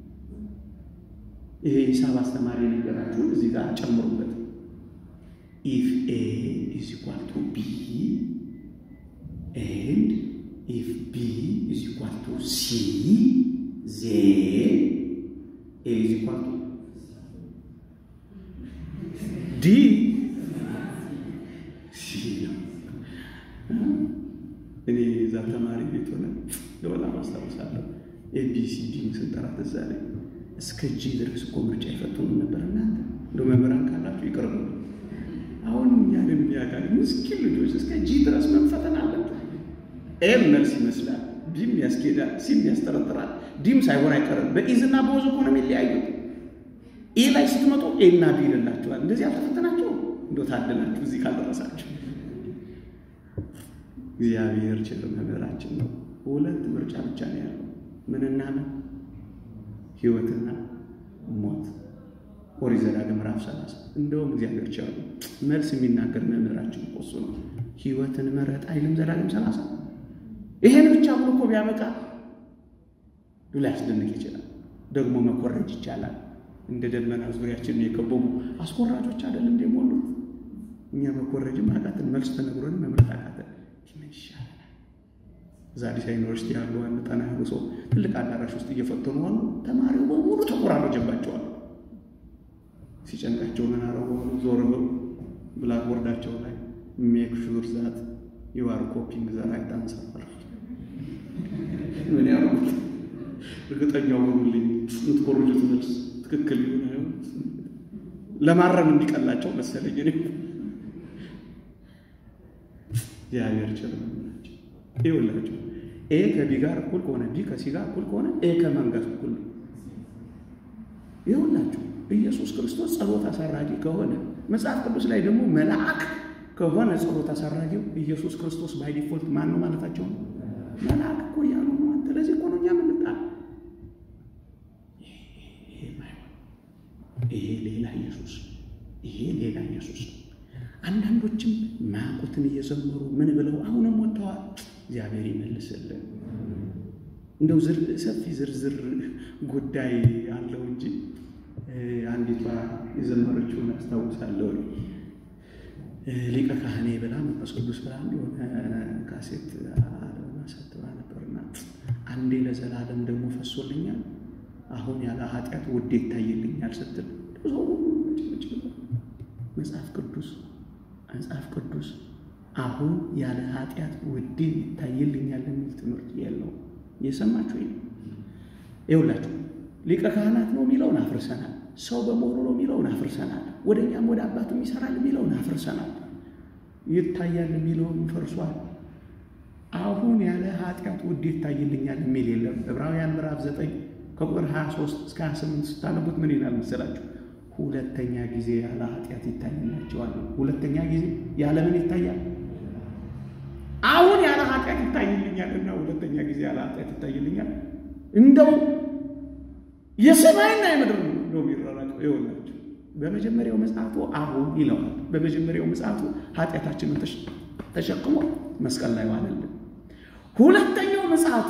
ይሄ ሂሳብ አስተማሪ ነገራችሁን እዚህ ጋር ጨምሩበት። ኢፍ ኤ ኢዝ ኢኳል ቱ ቢ ኤንድ ኢፍ ቢ ኢዝ ኢኳል ቱ ሲ ዜን ኤ ኢዝ ኢኳል ቱ ዲ ሲ ነው። እኔ እዛ ተማሪ ቤት ሆነ ለወላ ማስታወሳለሁ። ኤቢሲዲን ስንጠራ ትዝ አለኝ። እስከ ጂ ድረስ እኮ ምርጫ ይፈትኑ ነበር። እናንተ እንደ መምህራን ካላችሁ ይቅርቡ። አሁን እኛን የሚያጋል ምስኪን ልጆች እስከ ጂ ድረስ መፈተን አለብን። ኤም መልስ ይመስላል፣ ቢም ያስኬዳል፣ ሲም ያስጠረጥራል፣ ዲም ሳይሆን አይቀርም። በኢዝና በወዝ እኮ ነው የሚለያዩት። ኤ ላይ ስትመጡ ኤና ቢ ይልላችኋል። እንደዚህ አልተፈተናችሁ እንዶ ታደላችሁ እዚህ ካልደረሳችሁ። እግዚአብሔር ችል መምህራችን ነው። ሁለት ምርጫ ብቻ ነው ያለው፣ ምንና ምን? ህይወትና ሞት። ኦሪት ዘዳግም ምዕራፍ ሰላሳ እንደውም እግዚአብሔር ችል መልስ የሚናገር መምህራችን እኮ እሱ ነው። ህይወትን መረጥ አይልም ዘዳግም ሰላሳ ይሄን ብቻ ብሎ እኮ ቢያበቃ ሊያስደንቅ ይችላል። ደግሞ መኮረጅ ይቻላል። እንደ ደመና ዙሪያችንን የከበቡ አስኮራጆች አይደል እንደ ሞሉት እኛ መኮረጅም አቃተን፣ መልስ ተነግሮን መምረጥ አቃተን። ምን ይሻለናል? እዛ አዲስ ዩኒቨርሲቲ ያሉ አንድ ጠና ያሉ ሰው ትልቅ አዳራሽ ውስጥ እየፈተኑ አሉ። ተማሪው በሙሉ ተቆራረጀባቸዋል። ሲጨንቃቸው ምን አረጉ? ዞር ብለው ብላክቦርዳቸው ላይ ሜክ ሹር ዛት ዩ አር ኮፒንግ ዘ ራይት አንሰር ምን ያሉት እርግጠኛው ሆኑልኝ የምትኮርጁት መልስ ትክክል ይሆን ለማረም እንዲቀላቸው መሰለኝ። እኔ እግዚአብሔር ችል ናቸው። ይኸውላችሁ ኤ ከቢ ጋር እኩል ከሆነ ቢ ከሲ ጋር እኩል ከሆነ ኤ ከማን ጋር እኩል ነው? ይኸውላችሁ ኢየሱስ ክርስቶስ ጸሎት አሳራጊ ከሆነ መጽሐፍ ቅዱስ ላይ ደግሞ መልአክ ከሆነ ጸሎት አሳራጊው ኢየሱስ ክርስቶስ ባይ ዲፎልት ማን ነው ማለታቸው ነው? መልአክ እኮ እያሉ ነው። አንተ ለዚህ እኮ ነው እኛ የምንጣል ይሄ ሌላ ኢየሱስ፣ ይሄ ሌላ ኢየሱስ። አንዳንዶችም ማያውቁትን እየዘመሩ ምን ብለው አሁንም ወጥተዋል። እግዚአብሔር ይመልስልን። እንደው ሰፊ ዝርዝር ጉዳይ አለው እንጂ አንዲቷ የዘመረችውን አስታውሳለሁ። ሊቀ ካህኔ ብላ መንፈስ ቅዱስ ብላ የሆነ ካሴት ማሳትባ ነበርና አንዴ ለዘላለም ደግሞ ፈሶልኛል አሁን ያለ ኃጢአት ውዴ ይታይልኛል ስትል መጽሐፍ ቅዱስ መጽሐፍ ቅዱስ አሁን ያለ ኃጢአት ውዴ ይታይልኛል የሚል ትምህርት የለውም። እየሰማችሁ ነው። ይኸውላችሁ ሊቀ ካህናት ነው የሚለውን አፍርሰናል። ሰው በመሆኑ ነው የሚለውን አፍርሰናል። ወደ እኛም ወደ አባቱም ይሰራል የሚለውን አፍርሰናል። ይታያል የሚለውን ፈርሷል። አሁን ያለ ኃጢአት ውዴ ይታይልኛል የሚል የለም። ዕብራውያን ምዕራፍ ዘጠኝ ከቁጥር 23 እስከ 28 ስታነቡት ምን ይላል መሰላችሁ? ሁለተኛ ጊዜ ያለ ኃጢአት ይታይላቸዋል። ሁለተኛ ጊዜ ያለ ምን ይታያል? አሁን ያለ ኃጢአት ይታይልኛልና ሁለተኛ ጊዜ ያለ ኃጢአት ይታይልኛል። እንደው የሰማይና የምድር ነው የሚራራቀው። ይኸውላችሁ በመጀመሪያው ምጽአቱ አሁን ይለዋል። በመጀመሪያው ምጽአቱ ኃጢአታችንን ተሸክሞ መስቀል ላይ ዋለልን። ሁለተኛው ምጽአቱ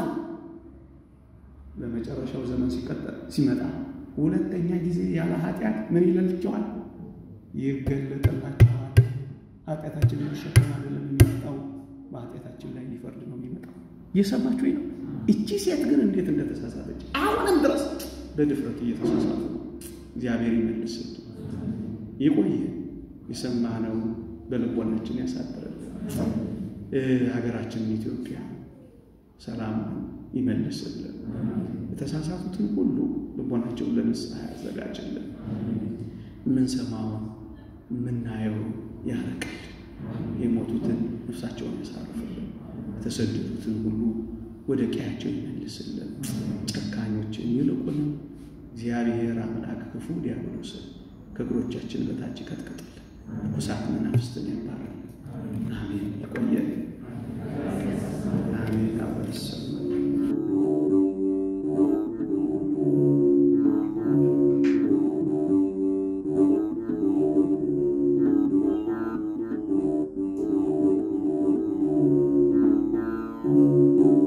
በመጨረሻው ዘመን ሲቀጠል ሲመጣ ሁለተኛ ጊዜ ያለ ኃጢአት ምን ይለልቸዋል? ይገለጥላቸዋል። ኃጢአታችንን ሊሸከም አይደለም የሚመጣው፣ በኃጢአታችን ላይ ሊፈርድ ነው የሚመጣው። እየሰማችሁ ነው። እቺ ሴት ግን እንዴት እንደተሳሳተች አሁንም ድረስ በድፍረት እየተሳሳቱ ነው። እግዚአብሔር ይመልስ። ይቆየ የሰማነው በልቦናችን ያሳድረን። ሀገራችንን ኢትዮጵያ ሰላም ይመልስልን። የተሳሳቱትን ሁሉ ልቦናቸውን ለንስሐ ያዘጋጅልን። የምንሰማውን የምናየው ያርቅልን። የሞቱትን ነፍሳቸውን ያሳርፍልን። የተሰደዱትን ሁሉ ወደ ቀያቸው ይመልስልን። ጨካኞችን ይልቁንም እግዚአብሔር አምላክ ክፉ ዲያብሎስን ከእግሮቻችን በታች ይቀጥቅጥልን። ርኩሳት መናፍስትን ያባርልን። አሜን። ይቆየን። አሜን። አበሰ Thank you.